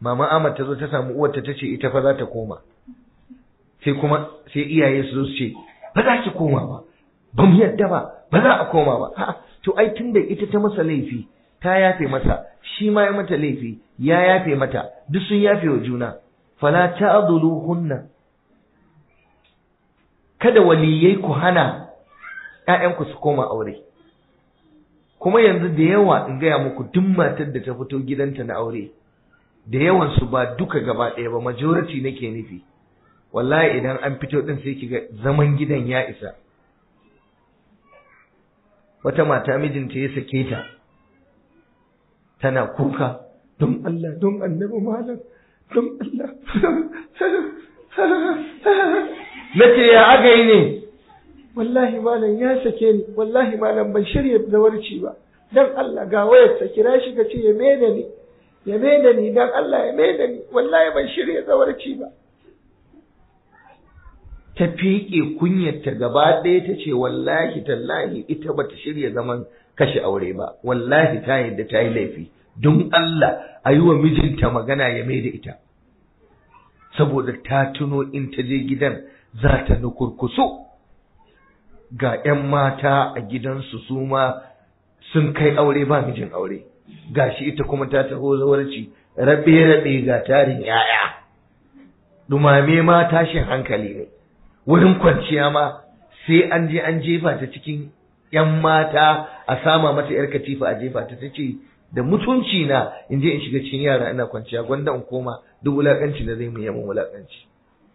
mama Ahmad ta zo ta samu uwarta ta ce ita fa za ta koma sai kuma sai iyaye su zo su ce ba za ki koma ba ba mu yadda ba ba za a koma ba ha to ai tunda ita ta masa laifi ta yafe masa shi ma ya mata laifi ya yafe mata duk sun yafe wa juna fala ta'dhuluhunna kada waliyai ku hana ƴaƴanku su koma aure kuma yanzu da yawa in gaya muku duk matar da ta fito gidanta na aure da yawan su ba duka gaba ɗaya ba majority nake nufi wallahi idan an fito din sai kiga zaman gidan ya isa wata mata mijinta ya sake ta tana kuka don Allah don annabi malam don Allah nace ya aka yi ne wallahi malam ya sake ni wallahi malam ban shirya zawarci ba dan Allah ga wayar sa kira shi ka ce ya mene ni ya mene ni dan Allah ya mene ni wallahi ban shirya zawarci ba ta fiƙe kunyarta gaba ɗaya ta ce wallahi tallahi ita bata shirya zaman kashe aure ba wallahi ta yadda ta yi laifi don Allah a yi wa mijinta magana ya mai da ita saboda ta tuno in ta je gidan za ta nukurkusu ga 'yan mata a gidansu su ma sun kai aure ba mijin aure gashi ita kuma ta taho zawarci rabe-rabe ga tarin 'ya'ya dumame ma tashin hankali ne wurin kwanciya ma sai an je an jefa ta cikin ‘yan mata a sama mata ‘yar katifa a jefa ta ta ce da mutunci na in je in shiga cikin yara ina kwanciya gwanda in koma duk wulaƙanci da zai mu yamin wulaƙanci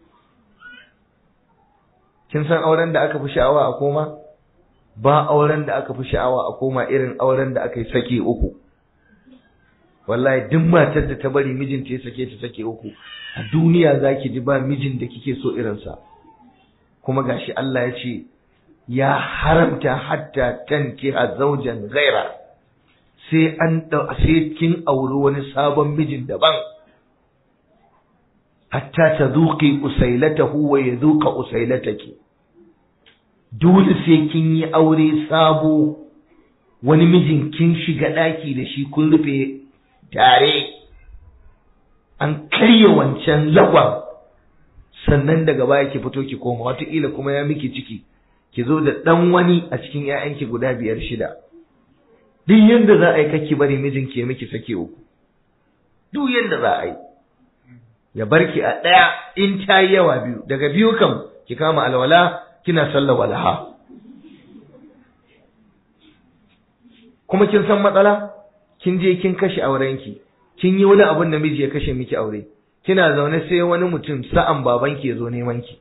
kin san auren da aka fi sha'awa a koma ba auren da aka fi sha'awa a koma irin auren da aka yi sake uku wallahi duk matar da ta bari mijinta ya sake ta sake uku a duniya zaki ji ba mijin da kike so irinsa kuma gashi Allah ya ce ya haramta hatta tankiha zaujan ghaira sai an sai kin auri wani sabon mijin daban hatta tazuqi usailatahu wa yadhuqa usailataki dole sai kin yi aure sabo wani mijin kin shiga daki da shi kun rufe tare an karya wancan lagwan sannan daga baya ki fito ki koma wataƙila kuma ya miki ciki ki zo da ɗan wani a cikin ‘ya'yanki guda biyar shida duk yadda za a yi kake bari mijinki ya miki sake uku duk yadda za a yi ya bar ki a ɗaya in ta yi yawa biyu daga biyu kam ki kama alwala kina sallar walaha kuma kin san matsala kin je kin kashe aurenki kin yi wani abun da miji ya kashe miki aure kina zaune sai wani mutum sa'an babanki ya zo neman ki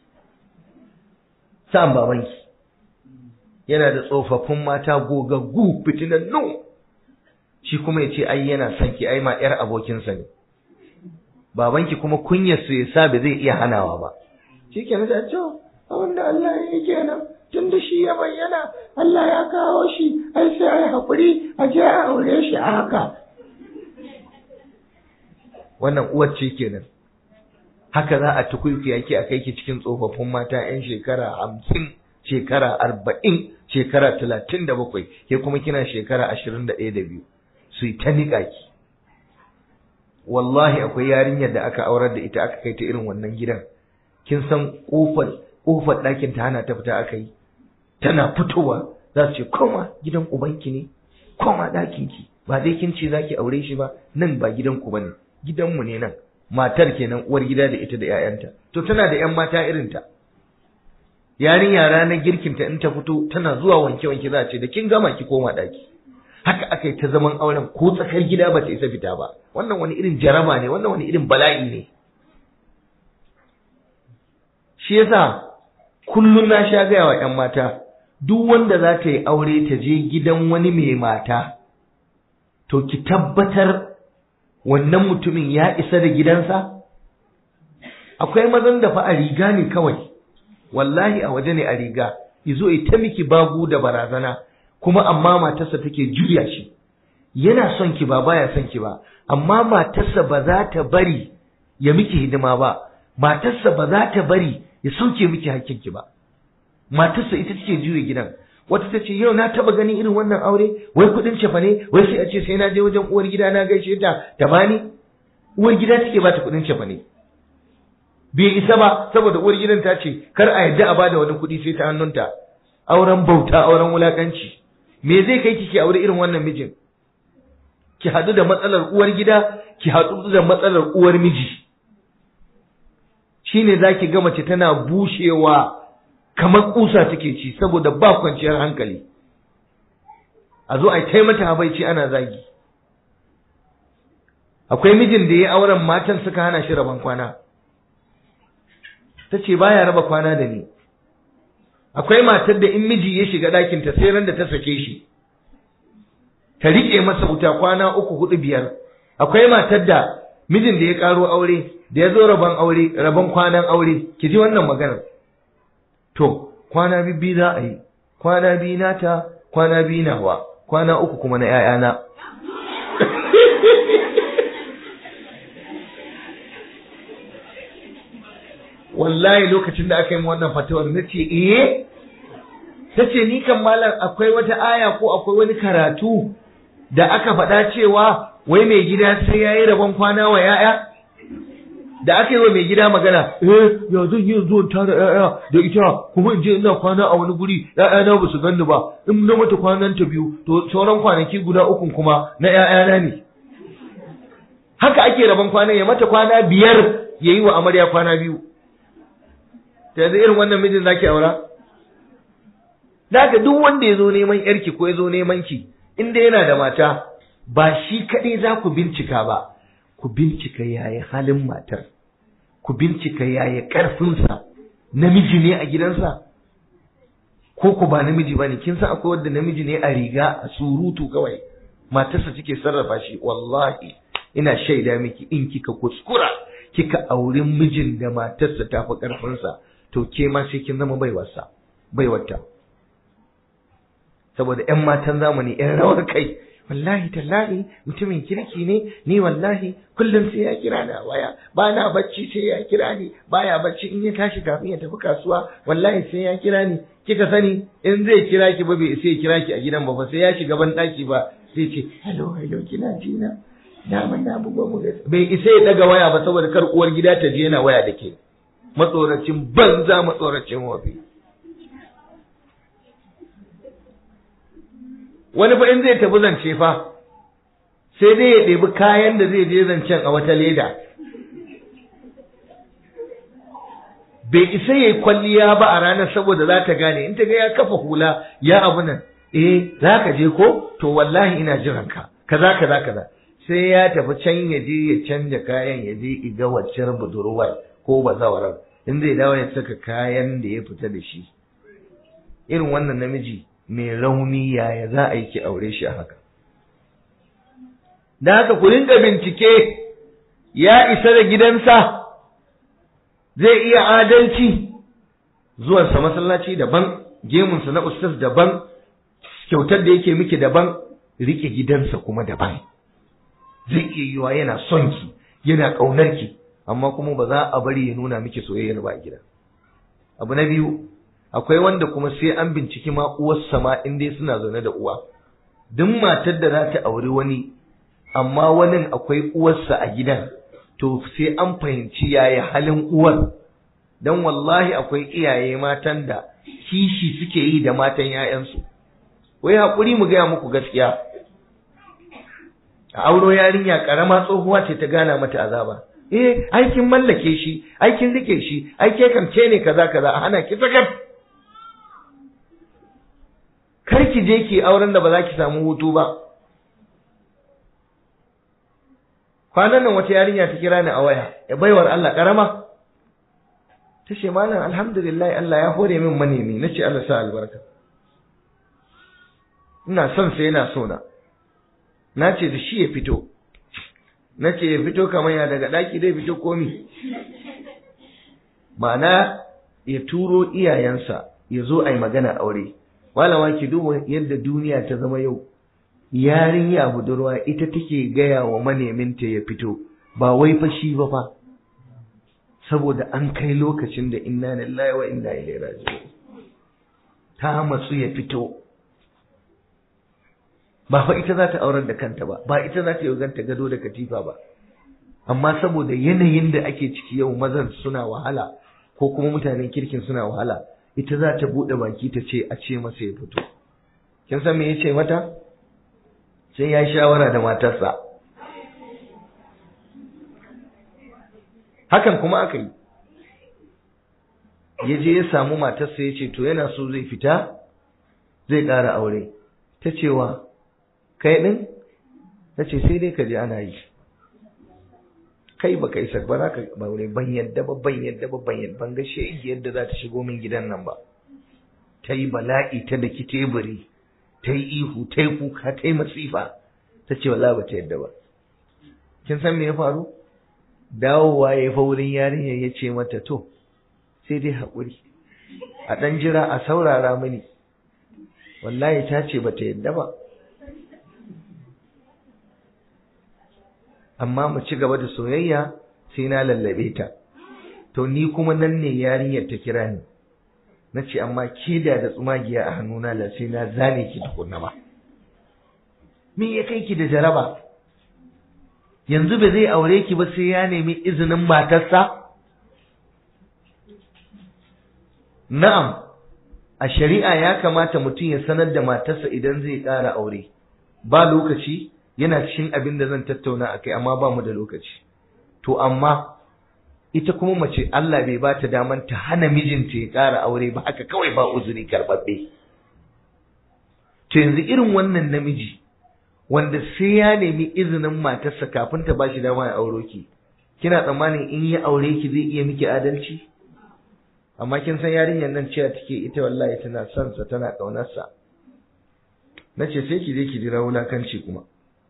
sa'an babanki yana da tsofaffin mata gogaggu fitinannu shi kuma ya ce ai yana son ki ai ma yar abokinsa ne babanki kuma kunyar su ya sa ba zai iya hanawa ba shi ke nasa cewa abin da Allah ya yi kenan tun da shi ya bayyana Allah ya kawo shi ai sai ai haƙuri a je a aure shi a haka wannan uwar ce kenan haka za a tukulki yake a kai ki cikin tsofaffin mata yan shekara hamsin shekara arba'in shekara talatin da bakwai ke kuma kina shekara ashirin da ɗaya da biyu su yi ta niƙa ki wallahi akwai yarinyar da aka aurar da ita aka kai ta irin wannan gidan kin san ƙofar ƙofar ɗakin ta hana ta fita aka yi tana fitowa za su ce koma gidan ubanki ne koma ɗakinki ba dai kin ce za ki aure shi ba nan ba gidanku ba ne gidanmu ne nan matar kenan uwar gida da ita da 'ya'yanta to tana da 'yan mata irinta yarinya ranar girkinta in ta fito tana zuwa wanke-wanke za a ce da kin gama ki koma ɗaki haka aka yi ta zaman auren ko tsakar gida ba ta isa fita ba wannan wani irin jaraba ne wannan wani irin bala'i ne shi yasa kullum na sha gaya wa 'yan mata duk wanda za ta yi aure ta je gidan wani mai mata to ki tabbatar wannan mutumin ya isa da gidansa akwai mazan da fa a riga ne kawai wallahi a waje ne a riga izo ta miki bagu da barazana kuma amma matarsa take juya shi yana son ki ba baya son ki ba amma matarsa ba za ta bari ya miki hidima ba matarsa ba za ta bari ya sauke miki hakkinki ba matarsa ita take juya gidan wata ta ce yau na taba ganin irin wannan aure wai kudin cefa ne wai sai a ce sai na je wajen uwar gida na gaishe ta ta bani uwar gida take ba ta kuɗin cefa ne bai isa ba saboda uwar gidan ta ce kar a yadda a bada wani kuɗi sai ta hannunta auren bauta auren wulakanci me zai kai ki ki aure irin wannan mijin ki haɗu da matsalar uwar gida ki haɗu da matsalar uwar miji shine zaki ga mace tana bushewa kamar kusa take ci saboda ba kwanciyar hankali a zo a kai mata habaici ana zagi akwai mijin da ya auren matan suka hana shi rabon kwana ta ce baya raba kwana da ni akwai matar da in miji ya shiga ɗakinta sai ran da ta sake shi ta riƙe masa wuta kwana uku hudu biyar akwai matar da mijin da ya ƙaro aure da ya zo rabon aure rabon kwanan aure ki ji wannan maganar to kwana bibbi za a yi kwana biyu nata kwana biyu nawa kwana uku kuma na ‘ya'yana wallahi lokacin da aka yi wannan fatawar na ce eh ta ce ni kan malam akwai wata aya ko akwai wani karatu da aka faɗa cewa wai mai gida sai ya yi rabon kwana wa ‘ya'ya da aka yi wa mai gida magana eh ya zan yi zuwan tara ‘ya'ya da ita kuma in je ina kwana a wani guri ‘ya'ya na ba su ganni ba in na mata kwanan ta biyu to sauran kwanaki guda uku kuma na ‘ya'yana ne haka ake rabon kwana ya mata kwana biyar ya yi wa amarya kwana biyu ta yanzu irin wannan mijin zaki aura da duk wanda ya zo neman yarki ko ya zo neman ki inda yana da mata ba shi kaɗai za ku bincika ba ku bincika yaya halin matar ku bincika yaya ƙarfinsa namiji ne a gidansa ko ku ba namiji ba ne kin san akwai wanda namiji ne a riga a surutu kawai matarsa take sarrafa shi wallahi ina shaida miki in kika kuskura kika auri mijin da matarsa ta fi ƙarfinsa to ke ma sai kin zama baiwarsa baiwarta saboda ƴan matan zamani ƴan rawar kai wallahi tallahi mutumin kirki ne ni wallahi kullum sai ya kira da waya ba na bacci sai ya kira ni baya bacci in ya tashi kafin ya tafi kasuwa wallahi sai ya kira ni kika sani in zai kira ki ba bai sai ya kira ki a gidan ba fa sai ya shiga ban daki ba sai ce hello hello kina ji na na mun na bugo mu bai isa ya daga waya ba saboda kar uwar gida ta je yana waya da ke matsoracin banza matsoracin wafi wani fa in zai tafi zance fa sai dai ya ɗebi kayan da zai je zancen a wata leda bai isa ya yi kwalliya ba a ranar saboda za ta gane in ta ga ya kafa hula ya abu nan eh za ka je ko to wallahi ina jiran ka kaza kaza kaza sai ya tafi can ya je ya canja kayan ya je iga waccar budurwar ko bazawarar in zai dawo ya saka kayan da ya fita da shi irin wannan namiji mai rauni yaya za a yi ki aure shi a haka da haka ku rinka bincike ya isa da gidansa zai iya adalci zuwansa masallaci daban gemunsa na ustaz daban kyautar da yake miki daban rike gidansa kuma daban zai iya yiwa yana son ki yana ƙaunar ki amma kuma ba za a bari ya nuna miki soyayyar ba a gida abu na biyu akwai wanda kuma sai an binciki ma uwarsa ma in dai suna zaune da uwa duk matar da za ta auri wani amma wani akwai uwarsa a gidan to sai an fahimci yaya halin uwar dan wallahi akwai iyaye matan da kishi suke yi da matan 'ya'yansu wai haƙuri mu gaya muku gaskiya a auro yarinya ƙarama tsohuwa ce ta gana mata azaba eh aikin mallake shi aikin rike shi aike kamce ne kaza kaza a hana ki sakat kar ki je ki auren da ba za ki samu hutu ba kwanan nan wata yarinya ta kira ni a waya ya baiwar Allah karama ta ce malam alhamdulillah Allah ya hore min manemi na ce Allah sa albarka ina son sai yana so na na ce da shi ya fito na ce ya fito kamar ya daga ɗaki dai fito komi ma'ana ya turo iyayensa ya zo a yi magana aure malama ki duba yadda duniya ta zama yau yarinya budurwa ita take gaya wa maneminta ya fito ba wai fa shi ba fa saboda an kai lokacin da inna lillahi wa inna ilaihi raji'un ta matsu ya fito ba fa ita za ta aurar da kanta ba ba ita za ta yi ganta gado da katifa ba amma saboda yanayin da ake ciki yau mazan suna wahala ko kuma mutanen kirkin suna wahala ita za ta buɗe baki ta ce a ce masa ya fito kin san me ya ce mata sai ya shawara da matarsa hakan kuma aka yi ya je ya samu matarsa ya ce to yana so zai fita zai ƙara aure ta cewa kai ɗin ta ce sai dai ka je ana yi kai ba kai sak ba za ka aure ban yadda ba ban yadda ba ban yadda ban ga shi yadda za ta shigo min gidan nan ba ta yi bala'i ta daki teburi ta yi ihu ta yi kuka ta yi masifa ta ce wallahi ba ta yadda ba kin san me ya faru dawowa ya fa wurin yarinyar ya ce mata to sai dai haƙuri a ɗan jira a saurara mini wallahi ta ce ba ta yadda ba amma mu ci gaba da soyayya sai na lallabe ta to ni kuma nan ne yarinyar ta kira ni na ce amma ke da da tsumagiya a hannuna la sai na zane ki tukunna ba me ya kai ki da jaraba yanzu ba zai aure ki ba sai ya nemi izinin matarsa na'am a shari'a ya kamata mutum ya sanar da matarsa idan zai ƙara aure ba lokaci yana cikin abin da zan tattauna a kai amma ba mu da lokaci to amma ita kuma mace Allah bai ba ta daman ta hana mijinta ya ƙara aure ba haka kawai ba uzuri karɓaɓɓe to yanzu irin wannan namiji wanda sai ya nemi izinin matarsa kafin ta bashi dama ya auro ki kina tsammanin in ya aure ki zai iya miki adalci amma kin san yarinyar nan cewa take ita wallahi tana son sa tana kaunar sa nace sai ki je ki jira wulakanci kuma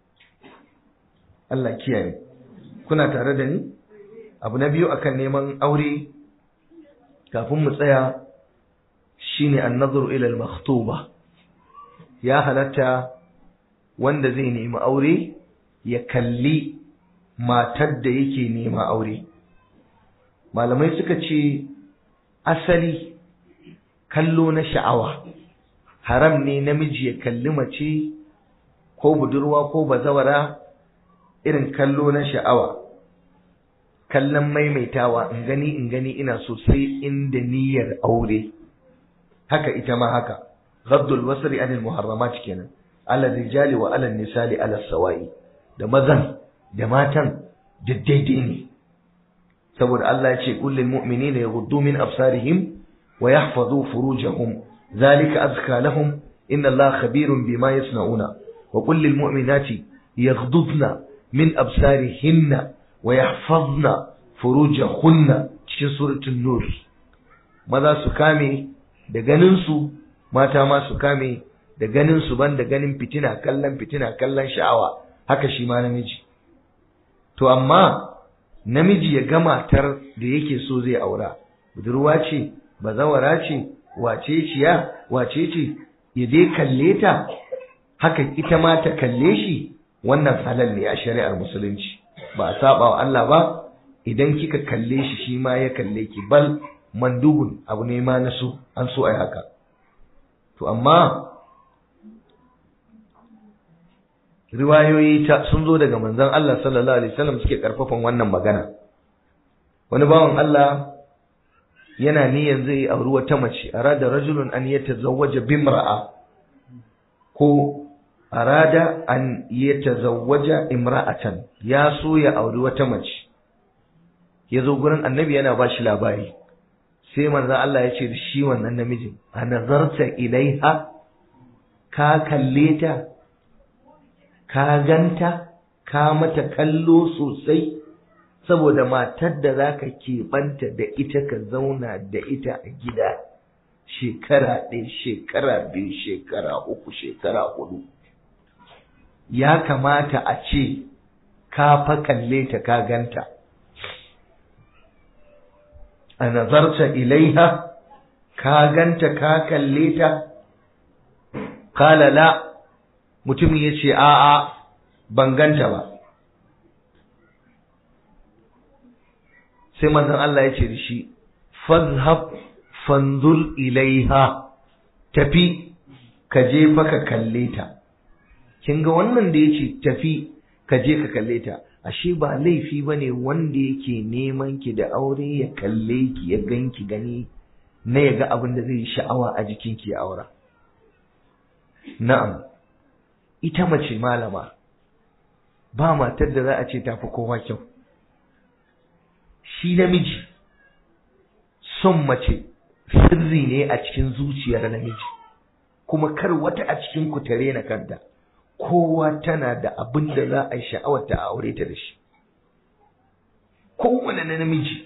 Allah kiyaye kuna tare da ni abu na biyu akan neman aure kafin mu tsaya shine an-nazar ila al-makhtuba ya halatta wanda zai nemi aure ya kalli matar da yake nema aure malamai suka ce asali kallo na sha'awa haram ne namiji ya kalli mace ko budurwa ko bazawara irin kallo na sha'awa kallon maimaitawa in gani in gani ina so sai inda niyyar aure haka ita ma haka ghaddul basri anil muharramat kenan ala rijali wa ala nisali ala sawai da mazan da matan da daidai ne saboda Allah ya ce kullil mu'minina yaghuddu min absarihim wa yahfazu furujahum zalika azka lahum inna Allah khabirun bima yasnauna wa kullil mu'minati yaghdudna min absarihinna wa yahfazna furujahunna cikin suratul nur maza su kame da ganin su mata ma su kame da ganin su ban da ganin fitina kallon fitina kallon sha'awa haka shi ma namiji to amma namiji ya ga matar da yake so zai aura budurwa ce bazawara ce wace ciya wace ce ya dai kalle ta haka ita ma ta kalle shi wannan halal ne a shari'ar musulunci ba a saba wa Allah ba idan kika kalle shi shi ma ya kalle ki bal mandubun abu ne ma na so an so ai haka to amma riwayoyi ta sun zo daga manzon Allah sallallahu alaihi wasallam suke karfafan wannan magana wani bawan Allah yana niyan zai auri wata mace arada rajulun an yatazawwaja bimra'a ko arada an yatazawwaja imra'atan ya so ya auri wata mace ya zo gurin annabi yana ba shi labari sai manzon Allah ya ce da shi wannan namijin a nazarta ilaiha ka kalle ta ka ganta ka mata kallo sosai saboda matar da za ka keɓanta da ita ka zauna da ita a gida shekara ɗaya shekara biyu shekara uku shekara hudu ya kamata a ce ka fa kalle ta ka ganta a nazarta ilaiha ka ganta ka kalle ta kala la mutumin ya ce a'a ban ganta ba sai manzon Allah ya ce da shi fazhab fanzur ilaiha tafi ka je fa ka kalle ta kin ga wannan da yace tafi ka je ka kalle ta ashe ba laifi ba ne wanda yake neman ki da aure ya kalle ki ya ganki gani na ya ga abin da zai sha'awa a jikinki ya aura na'am ita mace malama ba matar da za a ce tafi kowa kyau shi namiji son mace sirri ne a cikin zuciyar namiji kuma kar wata a cikin ku tare na kanta kowa tana da abin da za a yi sha'awar ta aure ta da shi kowane namiji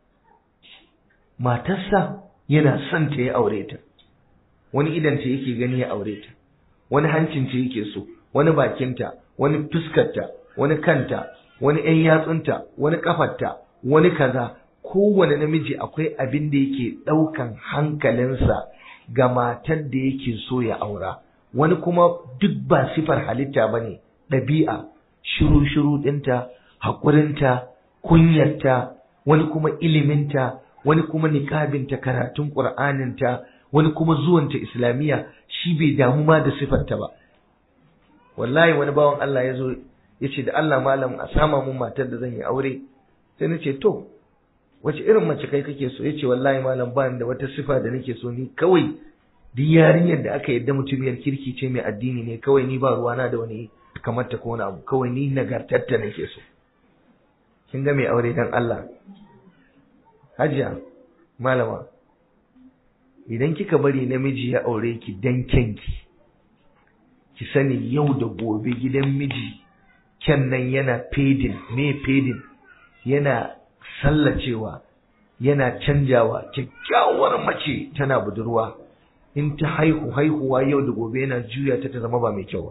matarsa yana son ta ya aure ta wani idan ta yake gani ya aure ta wani hancin ta yake so wani bakinta wani fuskarta wani kanta wani ƴan yatsunta wani kafarta wani kaza kowane namiji akwai abin da yake ɗaukan hankalinsa ga matar da yake so ya aura wani kuma duk ba sifar halitta ba ne ɗabi'a shiru-shiru ɗinta haƙurinta kunyarta wani kuma iliminta wani kuma niƙabinta karatun ƙur'aninta wani kuma zuwanta islamiyya shi bai damu ma da sifarta ba wallahi wani bawan Allah ya zo ya ce da Allah malam a sama mun matar da zan yi aure sai na ce to wace irin mace kai kake so ya ce wallahi malam ba da wata sifa da nake so ni kawai duk yarinyar da aka yadda mutumiyar kirki ce mai addini ne kawai ni ba ruwana da wani kamar ta ko wani abu kawai ni nagartatta nake so kin ga mai aure dan Allah hajiya malama idan kika bari namiji ya aure ki dan kyanki ki sani yau da gobe gidan miji kyan nan yana fedin me fedin yana sallacewa yana canjawa kyakkyawar mace tana budurwa in ta haihu haihuwa yau da gobe yana juya ta ta zama ba mai kyau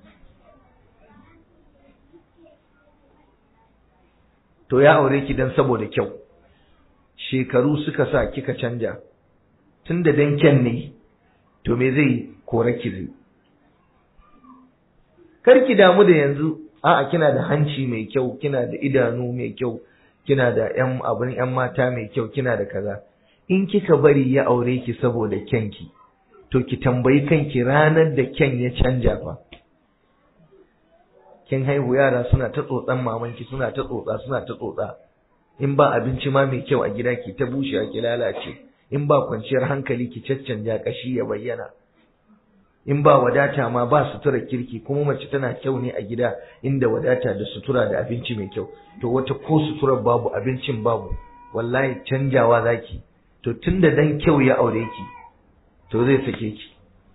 to ya aure ki dan saboda kyau shekaru suka sa kika canja tunda dan kyan ne to me zai kore ki zai kar ki damu da yanzu a'a kina da hanci mai kyau kina da idanu mai kyau kina da ƴan abin ƴan mata mai kyau kina da kaza in kika bari ya aure ki saboda kyanki to ki tambayi kanki ranar da kyan ya canja fa kin haihu yara suna ta tsotsan mamanki suna ta tsotsa suna ta tsotsa in ba abinci ma mai kyau a gida ki ta bushewa ki lalace in ba kwanciyar hankali ki caccanja kashi ya bayyana in ba wadata ma ba sutura kirki kuma mace tana kyau ne a gida inda wadata da sutura da abinci mai kyau to wata ko suturar babu abincin babu wallahi canjawa zaki to tunda dan kyau ya aure ki to zai sake ki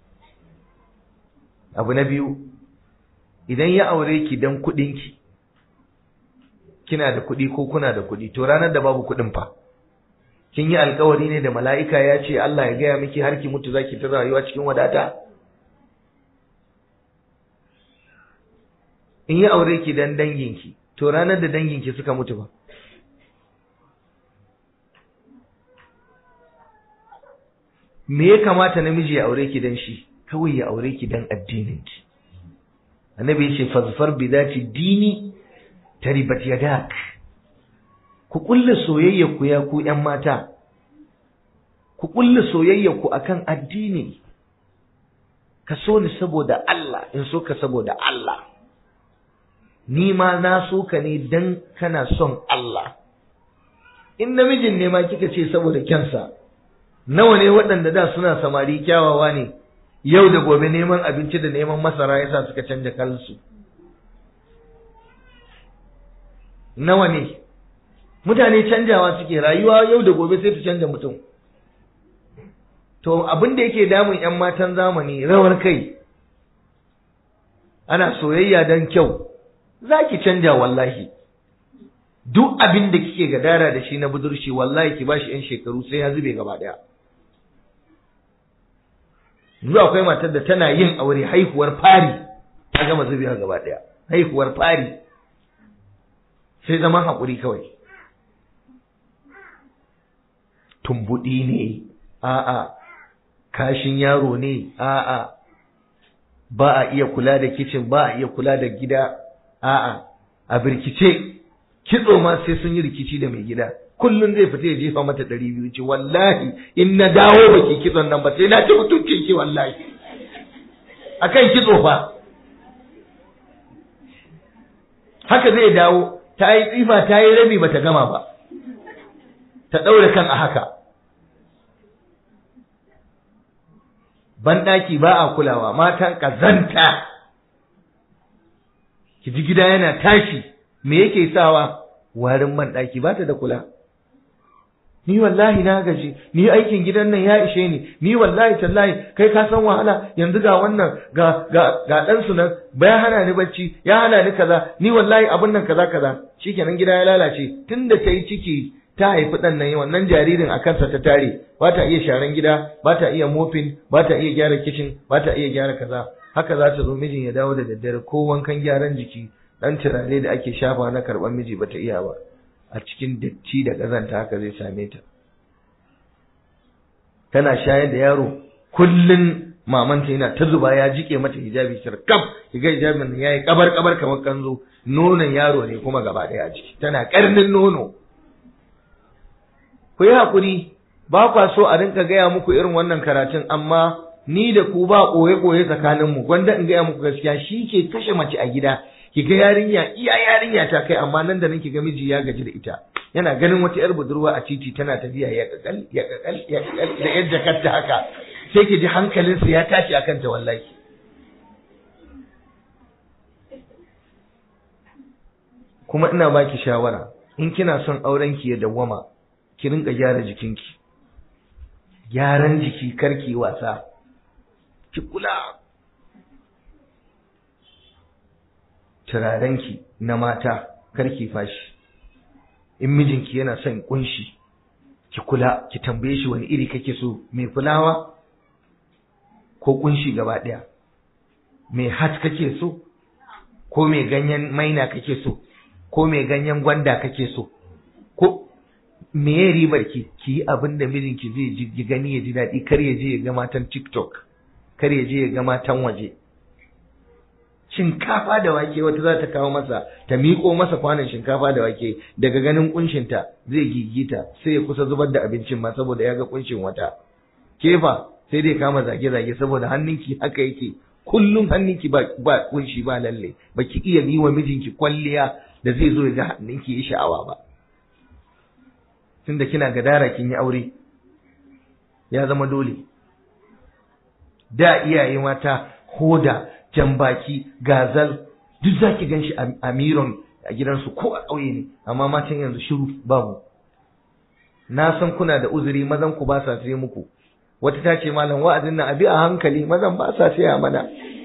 abu na biyu idan ya aure ki dan kuɗin ki kina da kuɗi ko kuna da kuɗi to ranar da babu kuɗin fa kin yi alkawari ne da mala'ika ya ce Allah ya gaya miki har ki mutu zaki ta rayuwa cikin wadata in yi aure ki dan danginki to ranar da danginki suka mutu ba me ya kamata namiji ya aure ki dan shi kawai ya aure ki dan addininki annabi ya ce fazfar bi zati dini taribat yadak ku kulle soyayya ku ya ku ƴan mata ku kulle soyayya ku akan addini ka so ni saboda Allah in so ka saboda Allah ni ma na so ka ne dan kana son Allah in namijin ne ma kika ce saboda kyansa nawa ne waɗanda da suna samari kyawawa ne yau da gobe neman abinci da neman masara yasa suka canja kansu nawa ne mutane canjawa suke rayuwa yau da gobe sai ta canja mutum to abin da yake damun 'yan matan zamani rawar kai ana soyayya don kyau za ki canja wallahi duk abin da kike gadara da shi na budurci wallahi ki bashi 'yan shekaru sai ya zube gaba ɗaya yanzu akwai matar da tana yin aure haihuwar fari ta gama zubewa gaba ɗaya haihuwar fari sai zaman haƙuri kawai tumbuɗi ne a'a kashin yaro ne a'a ba a iya kula da kicin ba a iya kula da gida a'a a birkice kitso ma sai sun yi rikici da mai gida kullum zai fita ya jefa mata ɗari biyu ce wallahi in na dawo baki kitson nan ba sai na ci mutuncin ki wallahi akan kitso fa haka zai dawo ta yi tsifa ta yi rabi bata gama ba ta ɗaure kan a haka banɗaki ba a kulawa matan ƙazanta ki ji gida yana tashi me yake sawa warin banɗaki ba ta da kula ni wallahi na gaji ni aikin gidan nan ya ishe ni ni wallahi tallahi kai ka san wahala yanzu ga wannan ga ga ga dan su nan bai hana ni bacci ya hana ni kaza ni wallahi abun nan kaza kaza shikenan gida ya lalace tunda ta yi ciki ta haifi ɗan nan wannan jaririn a kansa ta tare ba ta iya sharan gida ba ta iya mofin ba ta iya gyara kicin ba ta iya gyara kaza haka za ta zo mijin ya dawo da daddare ko wankan gyaran jiki dan turare da ake shafa na karɓar miji ba ta iya ba a cikin datti da ƙazanta haka zai same ta tana shayar da yaro kullun mamanta yana ta zuba ya jike mata hijabi shirkaf kiga hijabin yayi kabar kabar kamar kanzo nonon yaro ne kuma gaba ɗaya a ciki tana karnin nono ku yi haƙuri ba kwa so a rinka gaya muku irin wannan karatun amma ni da ku ba ɓoye-ɓoye tsakaninmu gwanda in gaya muku gaskiya shi ke kashe mace a gida ki ga yarinya iya yarinya ta kai amma nan da nan ki ga miji ya gaji da ita yana ganin wata yar budurwa a titi tana tafiya ya kakal ya kakal ya kakal da yadda kanta haka sai ki ji hankalinsa ya tashi akan ta wallahi kuma ina baki shawara in kina son auren ki ya dawwama ki rinka gyara jikinki gyaran jiki karki wasa ki kula turarenki na mata karki fashi in mijinki yana son kunshi ki kula ki tambaye shi wani iri kake so mai fulawa ko kunshi gaba daya mai hat kake so ko mai ganyen maina kake so ko mai ganyen gwanda kake so ko me ya ribar ki ki yi abin da mijinki zai ji gani ya ji daɗi kar ya je ya ga matan TikTok kar ya je ya ga matan waje shinkafa da wake wata za ta kawo masa ta miƙo masa kwanon shinkafa da wake daga ganin kunshinta zai gigita sai ya kusa zubar da abincin ma saboda ya ga kunshin wata kefa sai dai kama zage-zage saboda hannunki haka yake kullum hannunki ba ba kunshi ba lalle baki iya yi wa mijinki kwalliya da zai zo ya ga hannunki yi sha'awa ba tunda kina gadara kin yi aure ya zama dole da iyaye mata hoda jambaki gazal duk zaki ganshi a miron a gidansu ko a ƙauye ne amma matan yanzu shiru babu na san kuna da uzuri mazan ku ba sa sai muku wata ta ce malam wa'azin nan abi a hankali mazan ba sa saya mana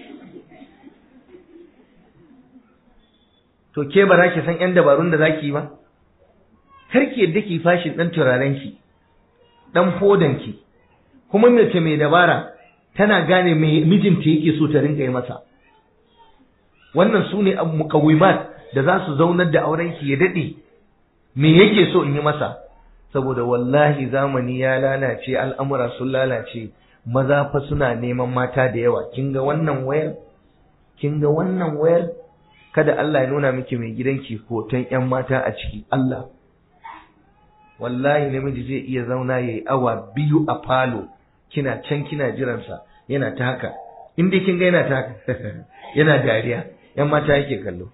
to ke ba za ki san yan dabarun da zaki yi ba kar ki yadda ki fashin dan turaren ki dan fodan ki kuma mace mai dabara tana gane me mijinta yake so ta rinka yi masa wannan su ne mukawimat da za su zaunar da auren ki ya dade me yake so in yi masa saboda wallahi zamani ya lalace al'amura sun lalace maza fa suna neman mata da yawa kin ga wannan wayar kin ga wannan wayar kada Allah ya nuna miki mai gidanki hoton ƴan mata a ciki Allah wallahi namiji zai iya zauna yayi awa biyu a falo kina can kina jiransa yana ta haka in dai kin ga yana ta haka yana dariya ƴan mata yake kallo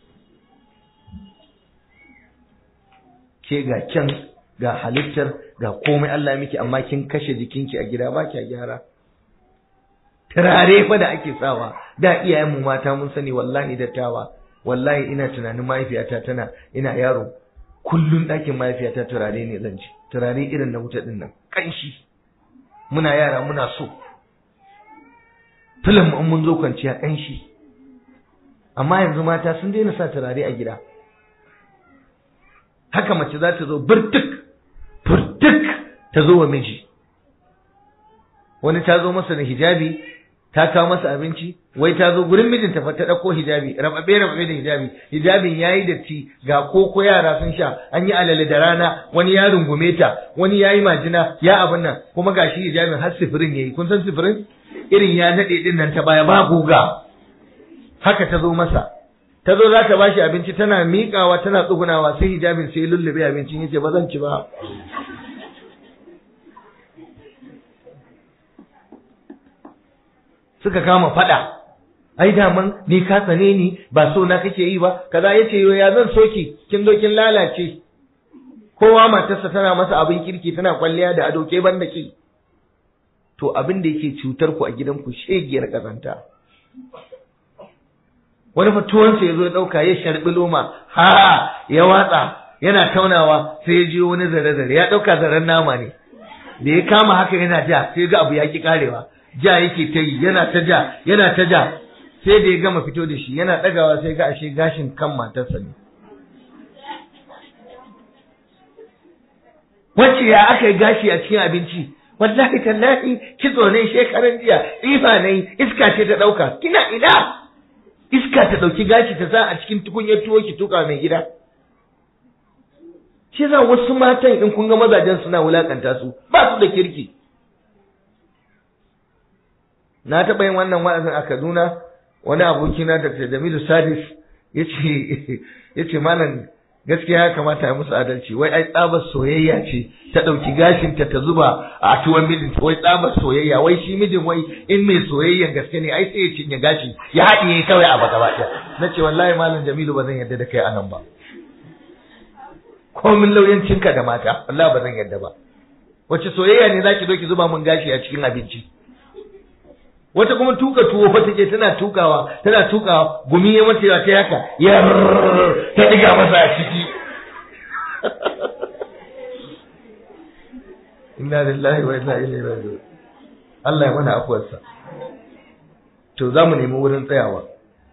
ke ga can ga halittar ga komai Allah miki amma kin kashe jikinki a gida ba kya gyara turare fa da ake sawa da iyayenmu mata mun sani wallahi dattawa wallahi ina tunanin mahaifiyata tana ina yaro kullun ɗakin mahaifiyata turare ne zan ci turare irin na wuta din nan kanshi muna yara muna so filim in mun zo kwanciya kanshi amma yanzu mata sun daina sa turare a gida haka mace za ta zo burtuk furtuk ta zo wa miji wani ta zo masa da hijabi ta kawo masa abinci wai ta zo gurin mijinta fa ta ɗauko hijabi rababe rababe da hijabi hijabin yayi datti ga koko yara sun sha an yi alale da rana wani ya rungume ta wani ya yi majina ya abin nan kuma gashi hijabin har sifirin yayi kun san sifirin irin ya naɗe din nan ta baya ba guga haka ta zo masa ta zo za ta ba shi abinci tana miƙawa tana tsugunawa sai hijabin sai lullube abincin yace ba zan ci ba suka kama fada ai daman ni ka tsane ni ba so na kake yi ba kaza yace yo ya zan soki kin zo kin lalace kowa matarsa tana masa abin kirki tana kwalliya da ado ke banda ke to abin da yake cutar ku a gidanku shegiyar kazanta wani fatuwansa ya zo ya ɗauka ya sharɓi loma ha ya watsa yana taunawa sai ya jiyo wani zare-zare ya ɗauka zaren nama ne da ya kama haka yana ja sai ga abu ya ki karewa ja yake ta yi yana ta ja yana ta ja sai da ya gama fito da shi yana ɗagawa sai ga ashe gashin kan matarsa ne wacce ya aka yi gashi a cikin abinci wallahi tallahi kitso ne shekaran jiya tsifa ne iska ce ta ɗauka kina ina iska ta ɗauki gashi ta sa a cikin tukunyar tuwo ki tuka mai gida shi za wasu matan in kun ga mazajen suna wulakanta su ba su da kirki na taɓa yin wannan wa'azin a Kaduna wani abokina Dr. Jamilu Sadis yace yace malam gaskiya ya kamata ya musu adalci wai ai tsabar soyayya ce ta ɗauki gashinta ta zuba a tuwon mijin wai tsabar soyayya wai shi mijin wai in mai soyayyan gaske ne ai sai ya cinye gashi ya haɗiye kawai a baka bata na ce wallahi malam Jamilu ba zan yarda da kai anan ba komin lauyancinka da mata wallahi ba zan yarda ba wace soyayya ne zaki zo ki zuba mun gashi a cikin abinci wata kuma tuka tuwo fa take tana tukawa tana tukawa gumi ya mace ta yaka ya ta diga masa a ciki inna lillahi wa inna ilaihi raji'un Allah ya mana afuwarsa to za mu nemi wurin tsayawa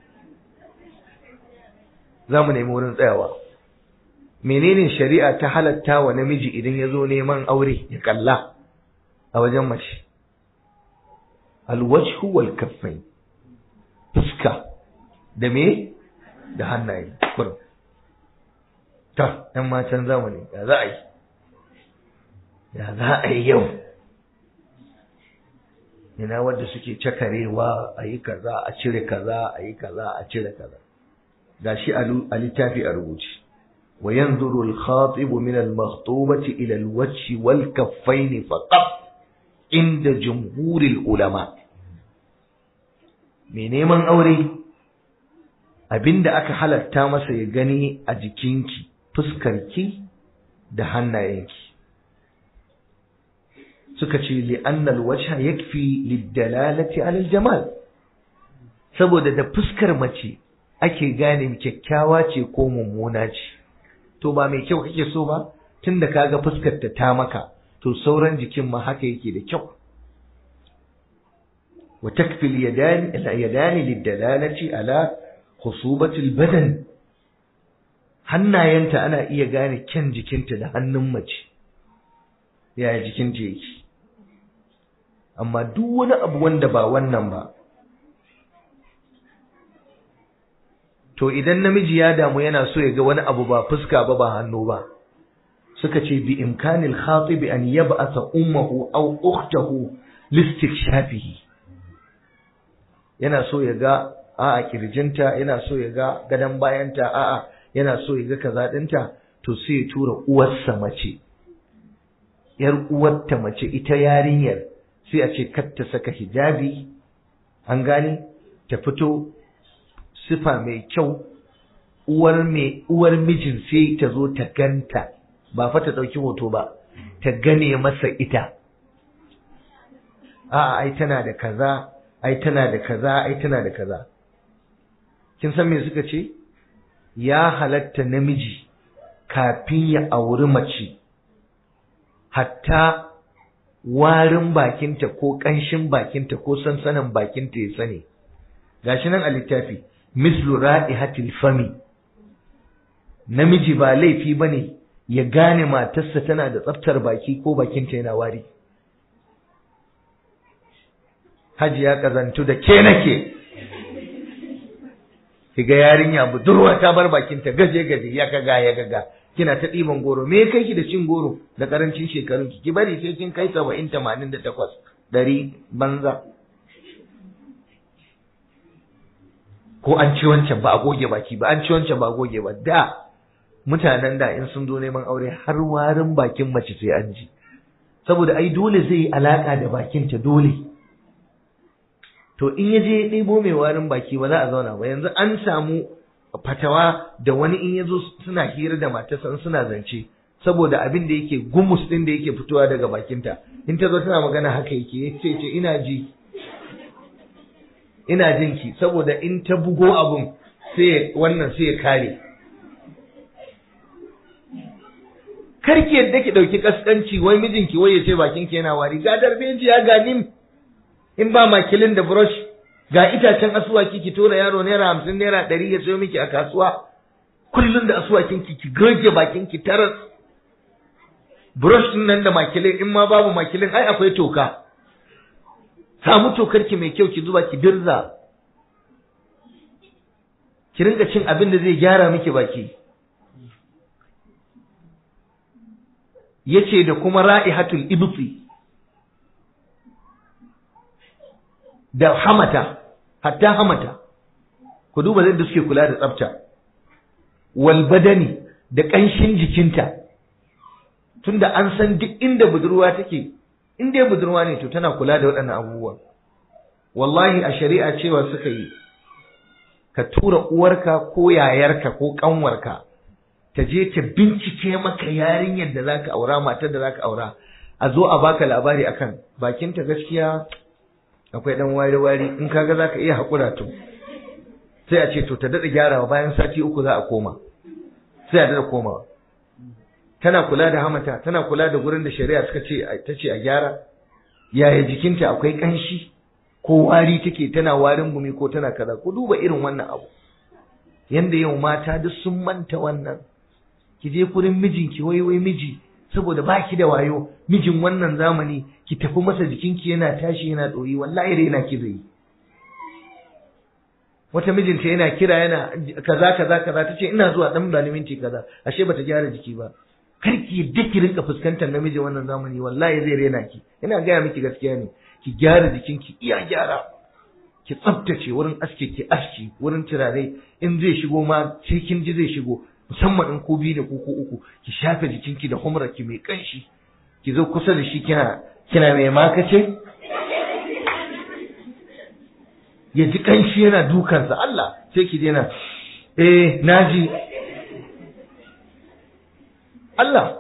za mu nemi wurin tsayawa menene shari'a ta halatta wa namiji idan ya zo neman aure ya kalla a wajen mace alwajhu wal kaffain fuska da me da hannaye kurum ta ɗan matan zamani ya za a yi ya za a yi yau ina wadda suke cakarewa a yi kaza a cire kaza a yi kaza a cire kaza gashi a littafi a rubuce wa yanzuru al-khatib min al-makhtubati ila al-wajhi wal kaffain faqat inda jumhuril ulama mai neman aure abinda aka halatta masa ya gani a jikinki fuskarki da hannayenki suka ce li'annal wajha yakfi lidalalati ala jamal saboda da fuskar mace ake gane kyakkyawa ce ko mummuna ce to ba mai kyau kake so ba tunda kaga fuskar ta ta maka to sauran jikin ma haka yake da kyau wa takfi al-yadan al-yadan lidalalati ala khusubati al-badan hannayenta ana iya gane kyan jikinta da hannun mace yaya jikinta yake amma duk wani abu wanda ba wannan ba to idan namiji ya damu yana so ya ga wani abu ba fuska ba ba hannu ba suka ce bi imkanil khatib an yab'atha ummuhu aw ukhtahu listikshafihi yana so ya ga a'a kirjinta yana so ya ga gadan bayanta a'a yana so ya ga kaza dinta to sai ya tura uwarsa mace yar uwarta mace ita yarinyar sai a ce kar ta saka hijabi an gane ta fito sifa mai kyau uwar mai uwar mijin sai ta zo ta ganta ba fa ta ɗauki hoto ba ta gane masa ita a'a ai tana da kaza ai tana da kaza ai tana da kaza kin san me suka ce ya halatta namiji kafin ya auri mace hatta warin bakinta ko ƙanshin bakinta ko sansanin bakinta ya sani gashi nan a littafi mislu ra'ihatil fami namiji ba laifi bane ya gane matarsa tana da tsaftar baki ko bakinta yana wari haji ya kazantu da ke nake kiga yarinya budurwa ta bar bakinta gaje gaje ya kaga ya gaga kina ta ɗiban goro me kai ki da cin goro da karancin shekarun ki ki bari sai kin kai saba'in tamanin da takwas ɗari banza ko an ci wancan ba a goge baki ba an ci wancan ba a goge ba da mutanen da in sun zo neman aure har warin bakin mace sai an ji saboda ai dole zai yi alaka da bakinta dole to in ya je ya ɗebo mai warin baki ba za a zauna ba yanzu an samu fatawa da wani in ya zo suna hira da matarsa suna zance saboda abin da yake gumus din da yake fitowa daga bakinta in ta zo tana magana haka yake ya ce ce ina ji ina jin ki saboda in ta bugo abun sai wannan sai ya kare karki yadda ki dauki kaskanci wai mijinki wai ya ce bakin ki yana wari ga darbejiya ga nim in ba makilin da brush ga itacen asuwaki ki tura yaro naira hamsin naira ɗari ya sayo miki a kasuwa kullum da asuwakin ki ki goge bakin ki taras brush din nan da makilin in ma babu makilin ai akwai toka samu tokar ki mai kyau ki zuba ki dirza ki rinka cin abin da zai gyara miki baki yace da kuma ra'ihatul ibti da hamata hatta hamata ku duba yadda suke kula da tsafta wal badani da ƙanshin jikinta tunda an san duk inda budurwa take in dai budurwa ne to tana kula da waɗannan abubuwa wallahi a shari'a cewa suka yi ka tura uwarka ko yayarka ko ƙanwarka ta je ta bincike maka yarinyar da zaka aura matar da zaka aura a zo a baka labari akan bakinta gaskiya akwai dan wari-wari in kaga za ka iya haƙura to sai a ce to ta daɗa gyarawa bayan sati uku za a koma sai a daɗa komawa tana kula da hamata tana kula da gurin da shari'a suka ce ta ce a gyara yaya jikinta akwai ƙanshi ko wari take tana warin gumi ko tana kaza ku duba irin wannan abu yanda yau mata duk sun manta wannan ki je kurin mijinki wai wai miji saboda baki da wayo mijin wannan zamani ki tafi masa jikinki yana tashi yana ɗoyi wallahi raina ki zai wata mijinta yana kira yana kaza kaza kaza tace ina zuwa dan bani minti kaza ashe bata gyara jiki ba karki yadda ki rinka fuskantar namiji wannan zamani wallahi zai rena ki ina gaya miki gaskiya ne ki gyara jikinki iya gyara ki tsaftace wurin aske ki aski wurin turare in zai shigo ma sai kin ji zai shigo musamman in ku biyu da ku ko uku ki shafe jikinki da humrarki mai kanshi ki zo kusa da shi kina kina mai makace ya ji kanshi yana dukansa Allah sai ki je na eh naji Allah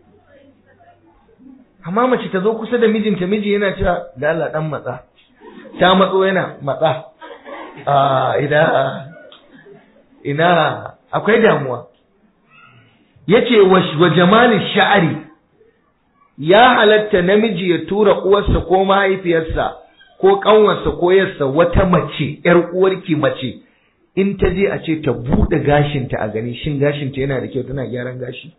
amma mace ta zo kusa da mijinta miji yana cewa da Allah dan matsa ta matso yana matsa a ina ina akwai damuwa yace wa jamalin sha'ari ya halatta namiji ya tura uwarsa ko mahaifiyarsa ko kanwarsa ko yarsa wata mace yar uwarki mace in ta je a ce ta bude gashinta a gani shin gashinta yana da kyau tana gyaran gashi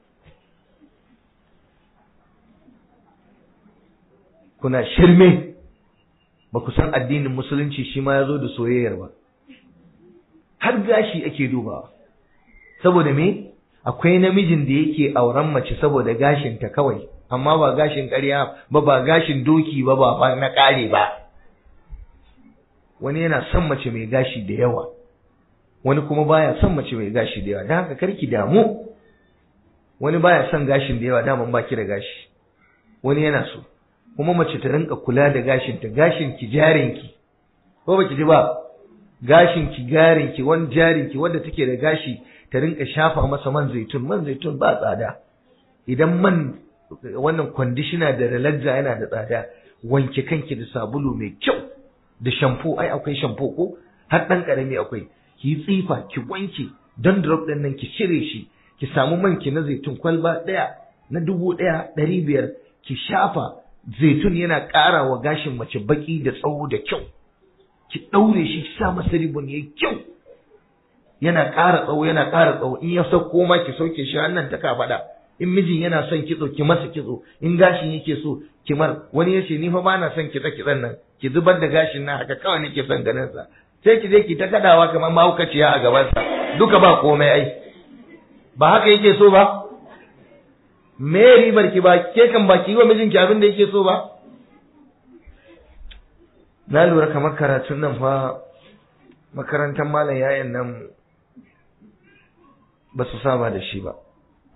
kuna shirme ba ku san addinin musulunci shi ma ya zo da soyayyar ba har gashi ake dubawa saboda me akwai namijin da yake auren mace saboda gashinta kawai amma ba gashin ƙarya ba ba gashin doki ba ba na ƙare ba wani yana son mace mai gashi da yawa wani kuma baya son mace mai gashi da yawa don haka karki damu wani baya son gashin da yawa daman baki da gashi wani yana so kuma mace ta rinka kula da gashinta gashin ki jarin ki ko baki ji ba gashin ki garin ki wani jarin ki wanda take da gashi ta rinka shafa masa man zaitun man zaitun ba tsada idan man wannan conditioner da relaxer yana da tsada wanke kanki da sabulu mai kyau da shampoo ai akwai shampoo ko har dan karami akwai ki yi tsifa ki wanke don drop din nan ki cire shi ki samu man ki na zaitun kwalba daya na dubu daya ɗari biyar ki shafa zaitun yana ƙara wa gashin mace baki da tsawo da kyau ki ɗaure shi ki sa masa ribon yayi kyau yana ƙara tsawo yana ƙara tsawo in ya sauko ma ki sauke shi hannun ta kafaɗa in mijin yana son kitso ki masa kitso in gashin yake so ki mar wani yace ni fa ba na son kitsa kitsan nan ki zubar da gashin nan haka kawai nake son ganin sa sai ki je ki ta kadawa kamar mahaukaciya a gaban sa duka ba komai ai ba haka yake so ba me ribar ki ba ke kan ba ki wa mijinki abin da yake so ba na lura kamar karatun nan fa makarantar malam yayan nan ba su saba da shi ba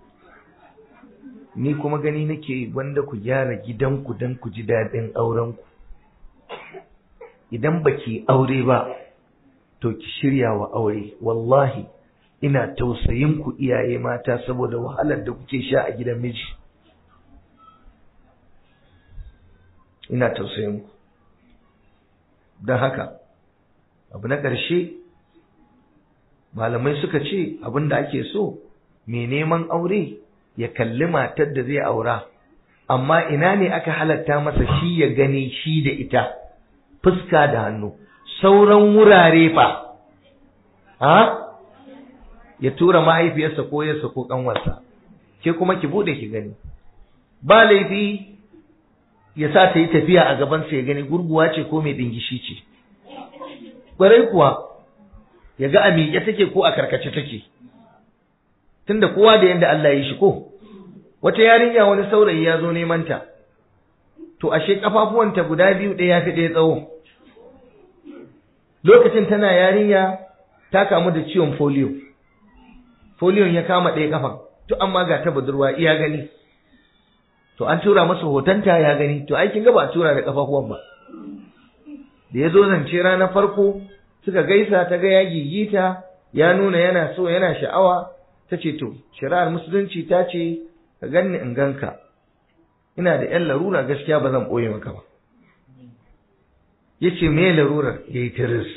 ni kuma gani nake wanda ku gyara gidanku don ku ji daɗin aurenku idan baki aure ba to ki shirya wa aure wallahi ina tausayin ku iyaye mata saboda wahalar da kuke sha a gidan miji ina tausayin ku don haka abu na ƙarshe malamai suka ce abin da ake so mai neman aure ya kalli matar da zai aura amma ina ne aka halatta masa shi ya gani shi da ita fuska da hannu sauran wurare fa ha ya tura mahaifiyarsa ko yarsa ko kanwarsa ke kuma ki bude ki gani ba laifi ya sa ta yi tafiya a gabansa ya gani gurguwa ce ko mai dingishi ce ƙwarai kuwa ya ga a miƙe take ko a karkace take tunda kowa da yadda Allah ya yi shi ko wata yarinya wani saurayi ya zo neman ta to ashe kafafuwanta guda biyu ɗaya fi ɗaya tsawo lokacin tana yarinya ta kamu da ciwon polio polio ya kama ɗaya kafan to amma ga ta budurwa iya gani to an tura masa hotonta ya gani to aikin ga ba a tura da kafafuwan ba da ya zo zance ranar farko suka gaisa ta ga ya gigita ya nuna yana so yana sha'awa ta ce to shari'ar musulunci ta ce ka ganni in ganka ina da yan larura gaskiya ba zan ɓoye maka ba ya ce me larurar ya yi tiris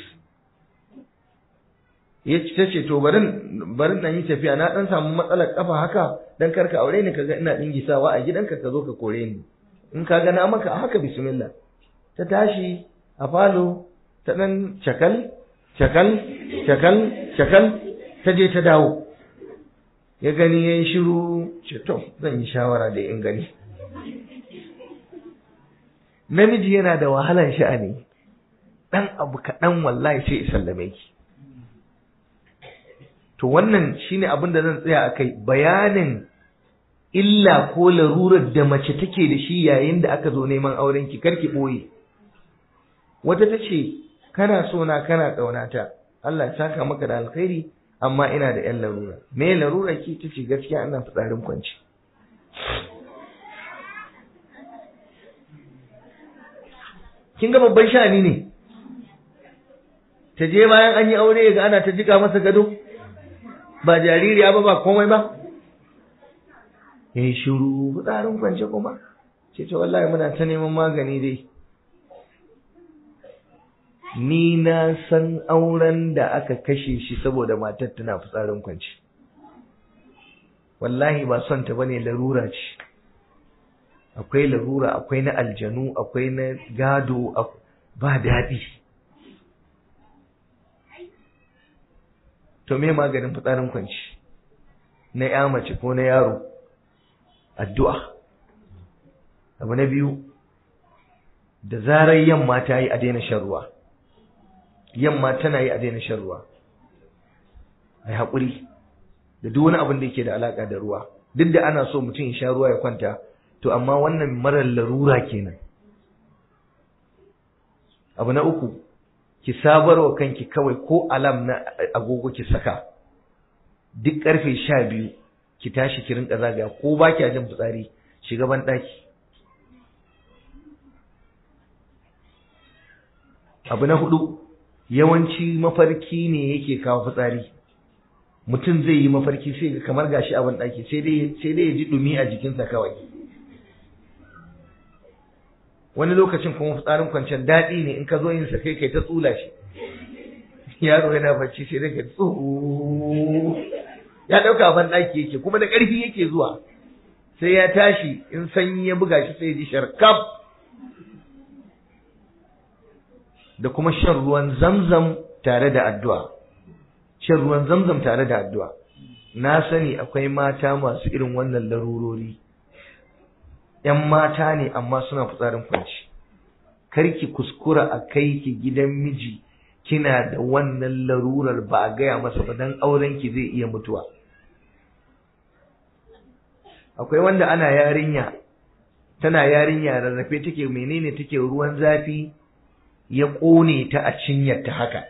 ya ce ta ce to barin barin dan yi tafiya na dan samu matsalar kafa haka dan karka aure ni kaga ina dingisawa a gidanka ka zo ka kore ni in ka ga na maka haka bismillah ta tashi a falo ta dan cakal cakal cakal cakal ta je ta dawo ya gani ya yi shiru ce to zan yi shawara da in gani namiji yana da wahalar sha'ani dan abu kaɗan wallahi sai ya sallame ki to wannan shine abin da zan tsaya akai bayanin illa ko larurar da mace take da shi yayin da aka zo neman auren ki karki boye wata ta ce kana so na kana ƙaunata Allah ya saka maka da alkhairi amma ina da yan larura me larura ki ta ce gaskiya ina fitsarin kwanci kin ga babban sha'ani ne ta je bayan an yi aure ga ana ta jika masa gado ba jaririya ba ba komai ba ya yi shiru fitsarin kwance kuma ce ta wallahi muna ta neman magani dai ni na san auren da aka kashe shi saboda matar tana fitsarin kwance wallahi ba son ta bane larura ce akwai larura akwai na aljanu akwai na gado ba daɗi to me maganin fitsarin kwanci na ya mace ko na yaro addu'a abu na biyu da zarar yamma ta yi a daina shan ruwa yamma tana yi a daina shan ruwa ai haƙuri da duk wani abin da yake da alaƙa da ruwa duk da ana so mutum ya sha ruwa ya kwanta to amma wannan marar larura kenan abu na uku ki sabarwa kanki kawai ko alam na agogo ki saka duk karfe sha biyu ki tashi ki rinka zagaya ko ba ki jin fitsari shiga ban ɗaki abu na hudu yawanci mafarki ne yake kawo fitsari mutum zai yi mafarki sai ga kamar gashi a ban ɗaki sai dai sai dai ya ji dumi a jikinsa kawai wani lokacin kuma fitsarin kwanciyar daɗi ne in ka zo yin sa kai kai ta tsula shi yaro yana bacci sai daga tsoho ya ɗauka ban ɗaki yake kuma da ƙarfi yake zuwa sai ya tashi in sanyi ya buga shi sai ya ji sharkaf da kuma shan ruwan zamzam tare da addu'a shan ruwan zamzam tare da addu'a na sani akwai mata masu irin wannan larurori ‘yan mata ne amma suna fitsarin kwanci karki kuskura a kai ki gidan miji kina da wannan larurar ba a gaya masa ba don aurenki zai iya mutuwa akwai wanda ana yarinya tana yarinya rarrafe take menene take ruwan zafi ya ƙone ta a cinyarta haka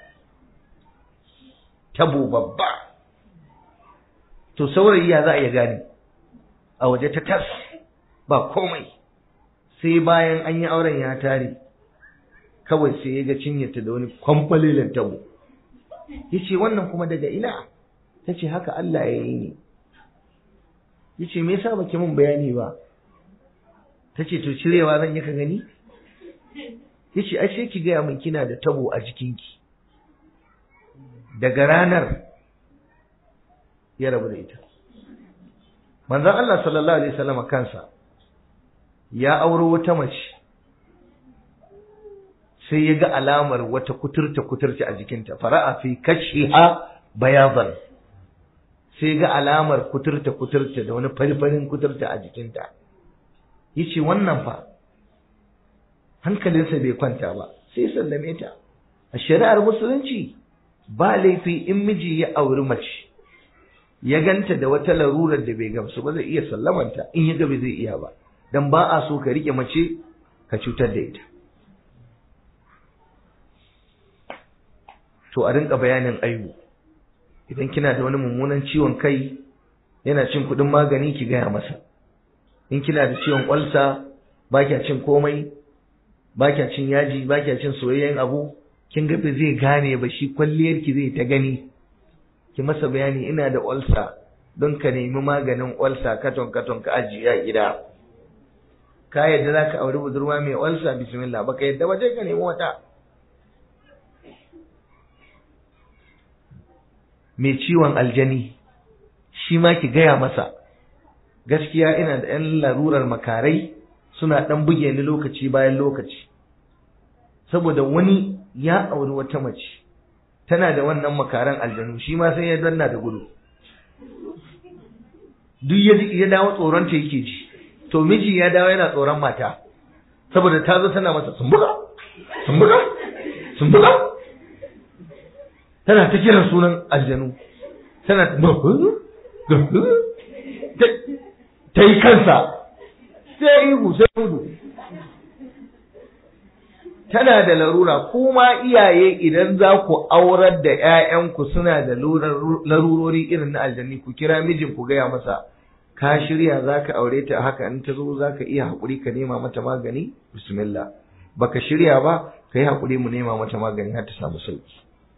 tabo babba to saurayi ya za a iya gane a waje ta tas ba komai sai bayan an yi auren ya tare kawai sai ya ga cinyarta da wani kwamfalilin tabo ya ce wannan kuma daga ina ta ce haka Allah ya yi ne ya ce me yasa baki mun bayani ba ta ce to cirewa zan yi ka gani ya ce ashe ki gaya min kina da tabo a jikinki daga ranar ya rabu da ita manzon Allah sallallahu alaihi wasallam kansa ya auro wata mace sai ya ga alamar wata kuturta kuturta a jikinta fara'a fi kashiha bayadan sai ga alamar kuturta kuturta da wani farfarin kuturta a jikinta yace wannan fa hankalinsa bai kwanta ba sai sallame ta a shari'ar musulunci ba laifi in miji ya auri mace ya ganta da wata larurar da bai gamsu ba zai iya sallamanta in ya ga bai zai iya ba dan ba a so ka rike mace ka cutar da ita to a rinka bayanin aibu idan kina da wani mummunan ciwon kai yana cin kuɗin magani ki gaya masa in kina da ciwon ƙwalsa ba kya cin komai ba kya cin yaji ba kya cin soyayyen abu kin ga zai gane ba shi kwalliyar ki zai ta gani ki masa bayani ina da ulsa don ka nemi maganin ulsa katon katon ka ajiye a gida ka yadda za ka auri budurwa mai ulsa bismillah baka yadda ba ka nemi wata mai ciwon aljani shi ma ki gaya masa gaskiya ina da yan larurar makarai suna dan buge ni lokaci bayan lokaci saboda wani ya auri wata mace tana da wannan makaran aljanu shi ma sai ya danna da gudu duk ya ya dawo tsoron ta yake ji to miji ya dawo yana tsoron mata saboda ta zo tana masa sumbuka sumbuka sumbuka tana ta kiran sunan aljanu tana ta yi kansa sai ihu sai gudu tana da larura kuma iyaye idan za ku aurar da ‘ya'yanku suna da larurori irin na aljanni ku kira mijin ku gaya masa ka shirya za ka aure ta haka in ta zo za ka iya haƙuri ka nema mata magani bismillah baka shirya ba ka yi haƙuri mu nema mata magani har ta samu sauki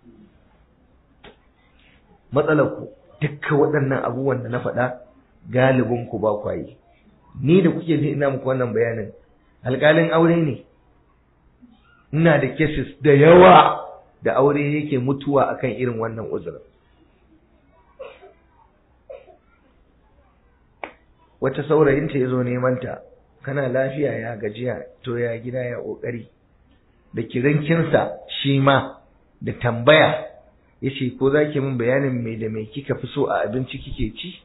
matsalar ku dukkan waɗannan abubuwan da na faɗa galibin ku ba kwayi ni da kuke ji ina muku wannan bayanin alƙalin aure ne ina da cases da yawa da aure yake mutuwa akan irin wannan uzurin wata saurayinta ya zo neman ta kana lafiya ya gajiya to ya gida ya ƙoƙari da kirankinsa shi ma da tambaya ya ce ko za ki min bayanin mai da mai kika fi so a abinci kike ci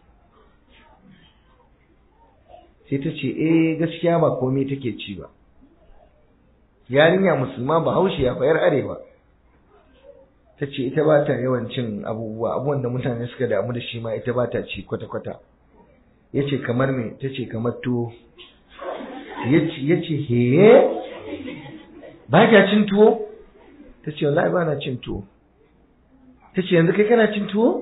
sai ta ce eh gaskiya ba komai take ci ba yarinya musulma ba haushe ya bayar arewa ta ce ita ba ta yawan cin abubuwa abubuwan da mutane suka damu da shi ma ita ba ta ci kwata-kwata ya ce kamar me ta ce kamar tuwo ya ce heye ba ka cin tuwo ta ce wallahi ba na cin tuwo ta ce yanzu kai kana cin tuwo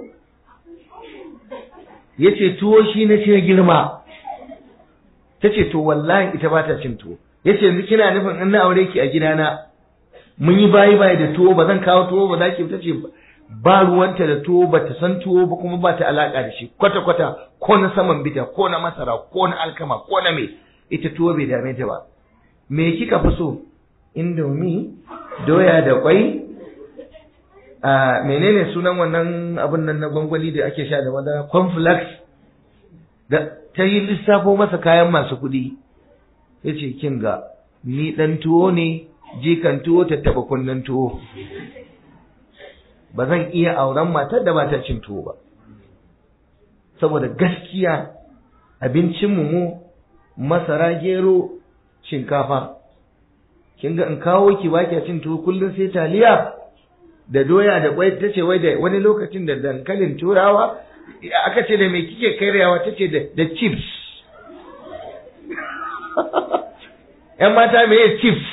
ya ce tuwo shi na ce girma ta ce to wallahi ita ba ta cin tuwo ya ce yanzu kina nufin in na aure ki a gidana mun yi bayi bayi da tuwo ba zan kawo tuwo ba za ki ta ce ba ruwanta da tuwo ba ta san tuwo ba kuma ba ta alaka da shi kwata kwata ko na saman bita ko na masara ko na alkama ko na me ita tuwo bai dame ta ba me kika fi so indomi doya da kwai a menene sunan wannan abin nan na gwangwani da ake sha da madara cornflakes da ta yi lissafo masa kayan masu kuɗi ya ce kin ga ni ɗan tuwo ne jikan tuwo ta taɓa kunnen tuwo ba zan iya auren matar da ba ta cin tuwo ba saboda gaskiya abincinmu mu masara gero shinkafa kin ga in kawo ki ba cin tuwo kullum sai taliya da doya da kwai ta ce wai da wani lokacin da dankalin turawa aka ce da me kike karyawa ta ce da chips ‘yan mata me chips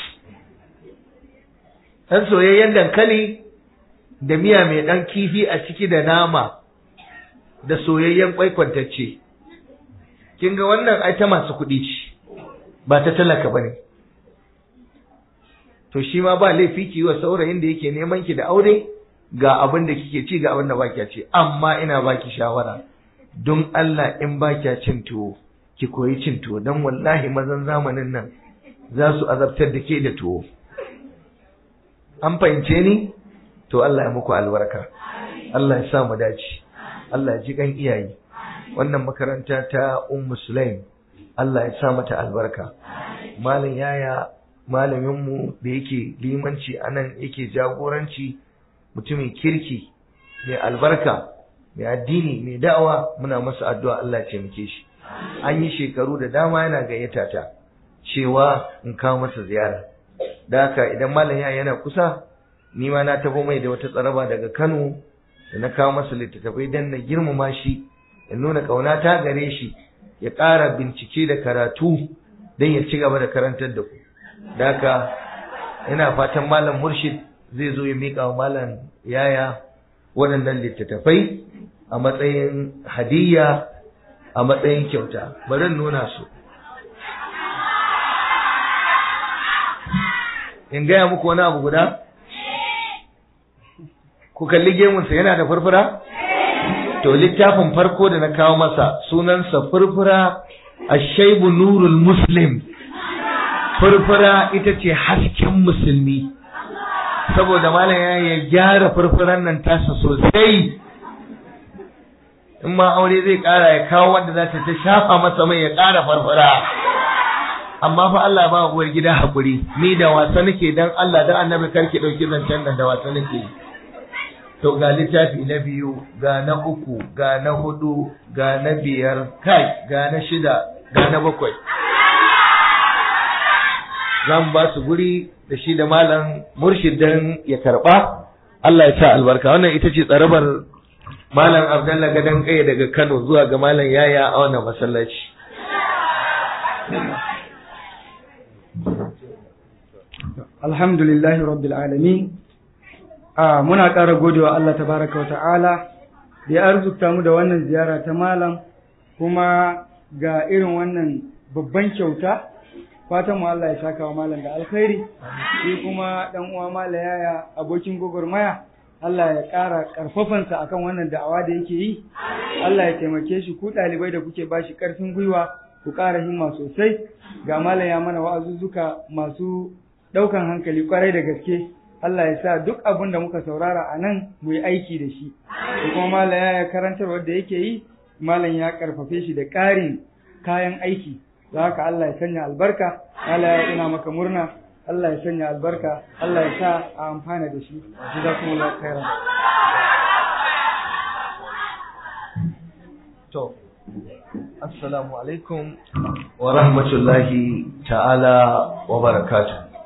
ɗan soyayyen dankali da miya mai ɗan kifi a ciki da nama da soyayyen kwai kwantacce kin ga wannan ai ta masu kuɗi ce ba ta talaka ba ne to shi ma ba laifi ki wa saurayin da yake neman ki da aure ga abin da kike ci ga abin da baki ci amma ina baki shawara don Allah in baki cin tuwo ki koyi cin tuwo don wallahi mazan zamanin nan za su azabtar da ke da tuwo an fahimce ni to Allah ya muku albarka Allah ya sa mu dace Allah ya ji kan iyaye wannan makaranta ta Ummu Sulaim Allah ya sa mata albarka malam yaya malamin mu da yake limanci anan yake jagoranci mutumin kirki mai albarka mai addini mai da'awa muna masa addu'a Allah ya taimake shi an yi shekaru da dama yana gayyata ta cewa in kawo masa ziyara da haka idan malam ya yana kusa ni ma na tabo mai da wata tsaraba daga Kano da na kawo masa littattafai dan na girmama shi ya nuna kauna ta gare shi ya ƙara bincike da karatu don ya ci gaba da karantar da ku da haka ina fatan malam murshid zai zo ya miƙa wa malam yaya waɗannan littattafai a matsayin hadiyya a matsayin kyauta bari nuna su in gaya muku wani abu guda ku kalli gemunsa yana da furfura to littafin farko da na kawo masa sunansa furfura ashaibu nurul muslim furfura ita ce hasken musulmi saboda malam ya gyara furfuran nan tasa sosai in ma aure zai kara ya kawo wanda za ta ta shafa masa mai ya kara farfara amma fa Allah ba uwar gida hakuri ni da wasa nake dan Allah dan annabi karki dauki zancen nan da wasa nake to ga littafi na biyu ga na uku ga na hudu ga na biyar kai ga na shida ga na bakwai zan ba su guri da shi da malam murshid dan ya karba Allah ya sa albarka wannan ita ce tsarabar malam Abdullah gadan kai daga Kano zuwa ga malam Yaya a wannan masallaci alhamdulillahi rabbil alamin a muna ƙara godewa Allah tabaraka wa ta'ala da ya arzuta mu da wannan ziyara ta malam kuma ga irin wannan babban kyauta fatan mu Allah ya saka wa malam da alkhairi shi kuma dan uwa mala yaya abokin gogormaya Allah ya ƙara ƙarfafansa akan wannan da'awa da yake yi Allah ya taimake shi ku ɗalibai da kuke bashi ƙarfin gwiwa ku ƙara himma sosai ga malam ya mana wa'azuzzuka masu ɗaukan hankali kwarai da gaske Allah ya sa duk abin da muka saurara a nan mu yi aiki da shi da kuma malam ya karantar wanda yake yi malam ya karfafe shi da ƙarin kayan aiki da haka Allah ya sanya albarka Allah ya ina maka murna Allah ya sanya albarka Allah ya sa a amfana da shi jazakumullahu khairan to assalamu alaikum wa rahmatullahi ta'ala wa barakatuh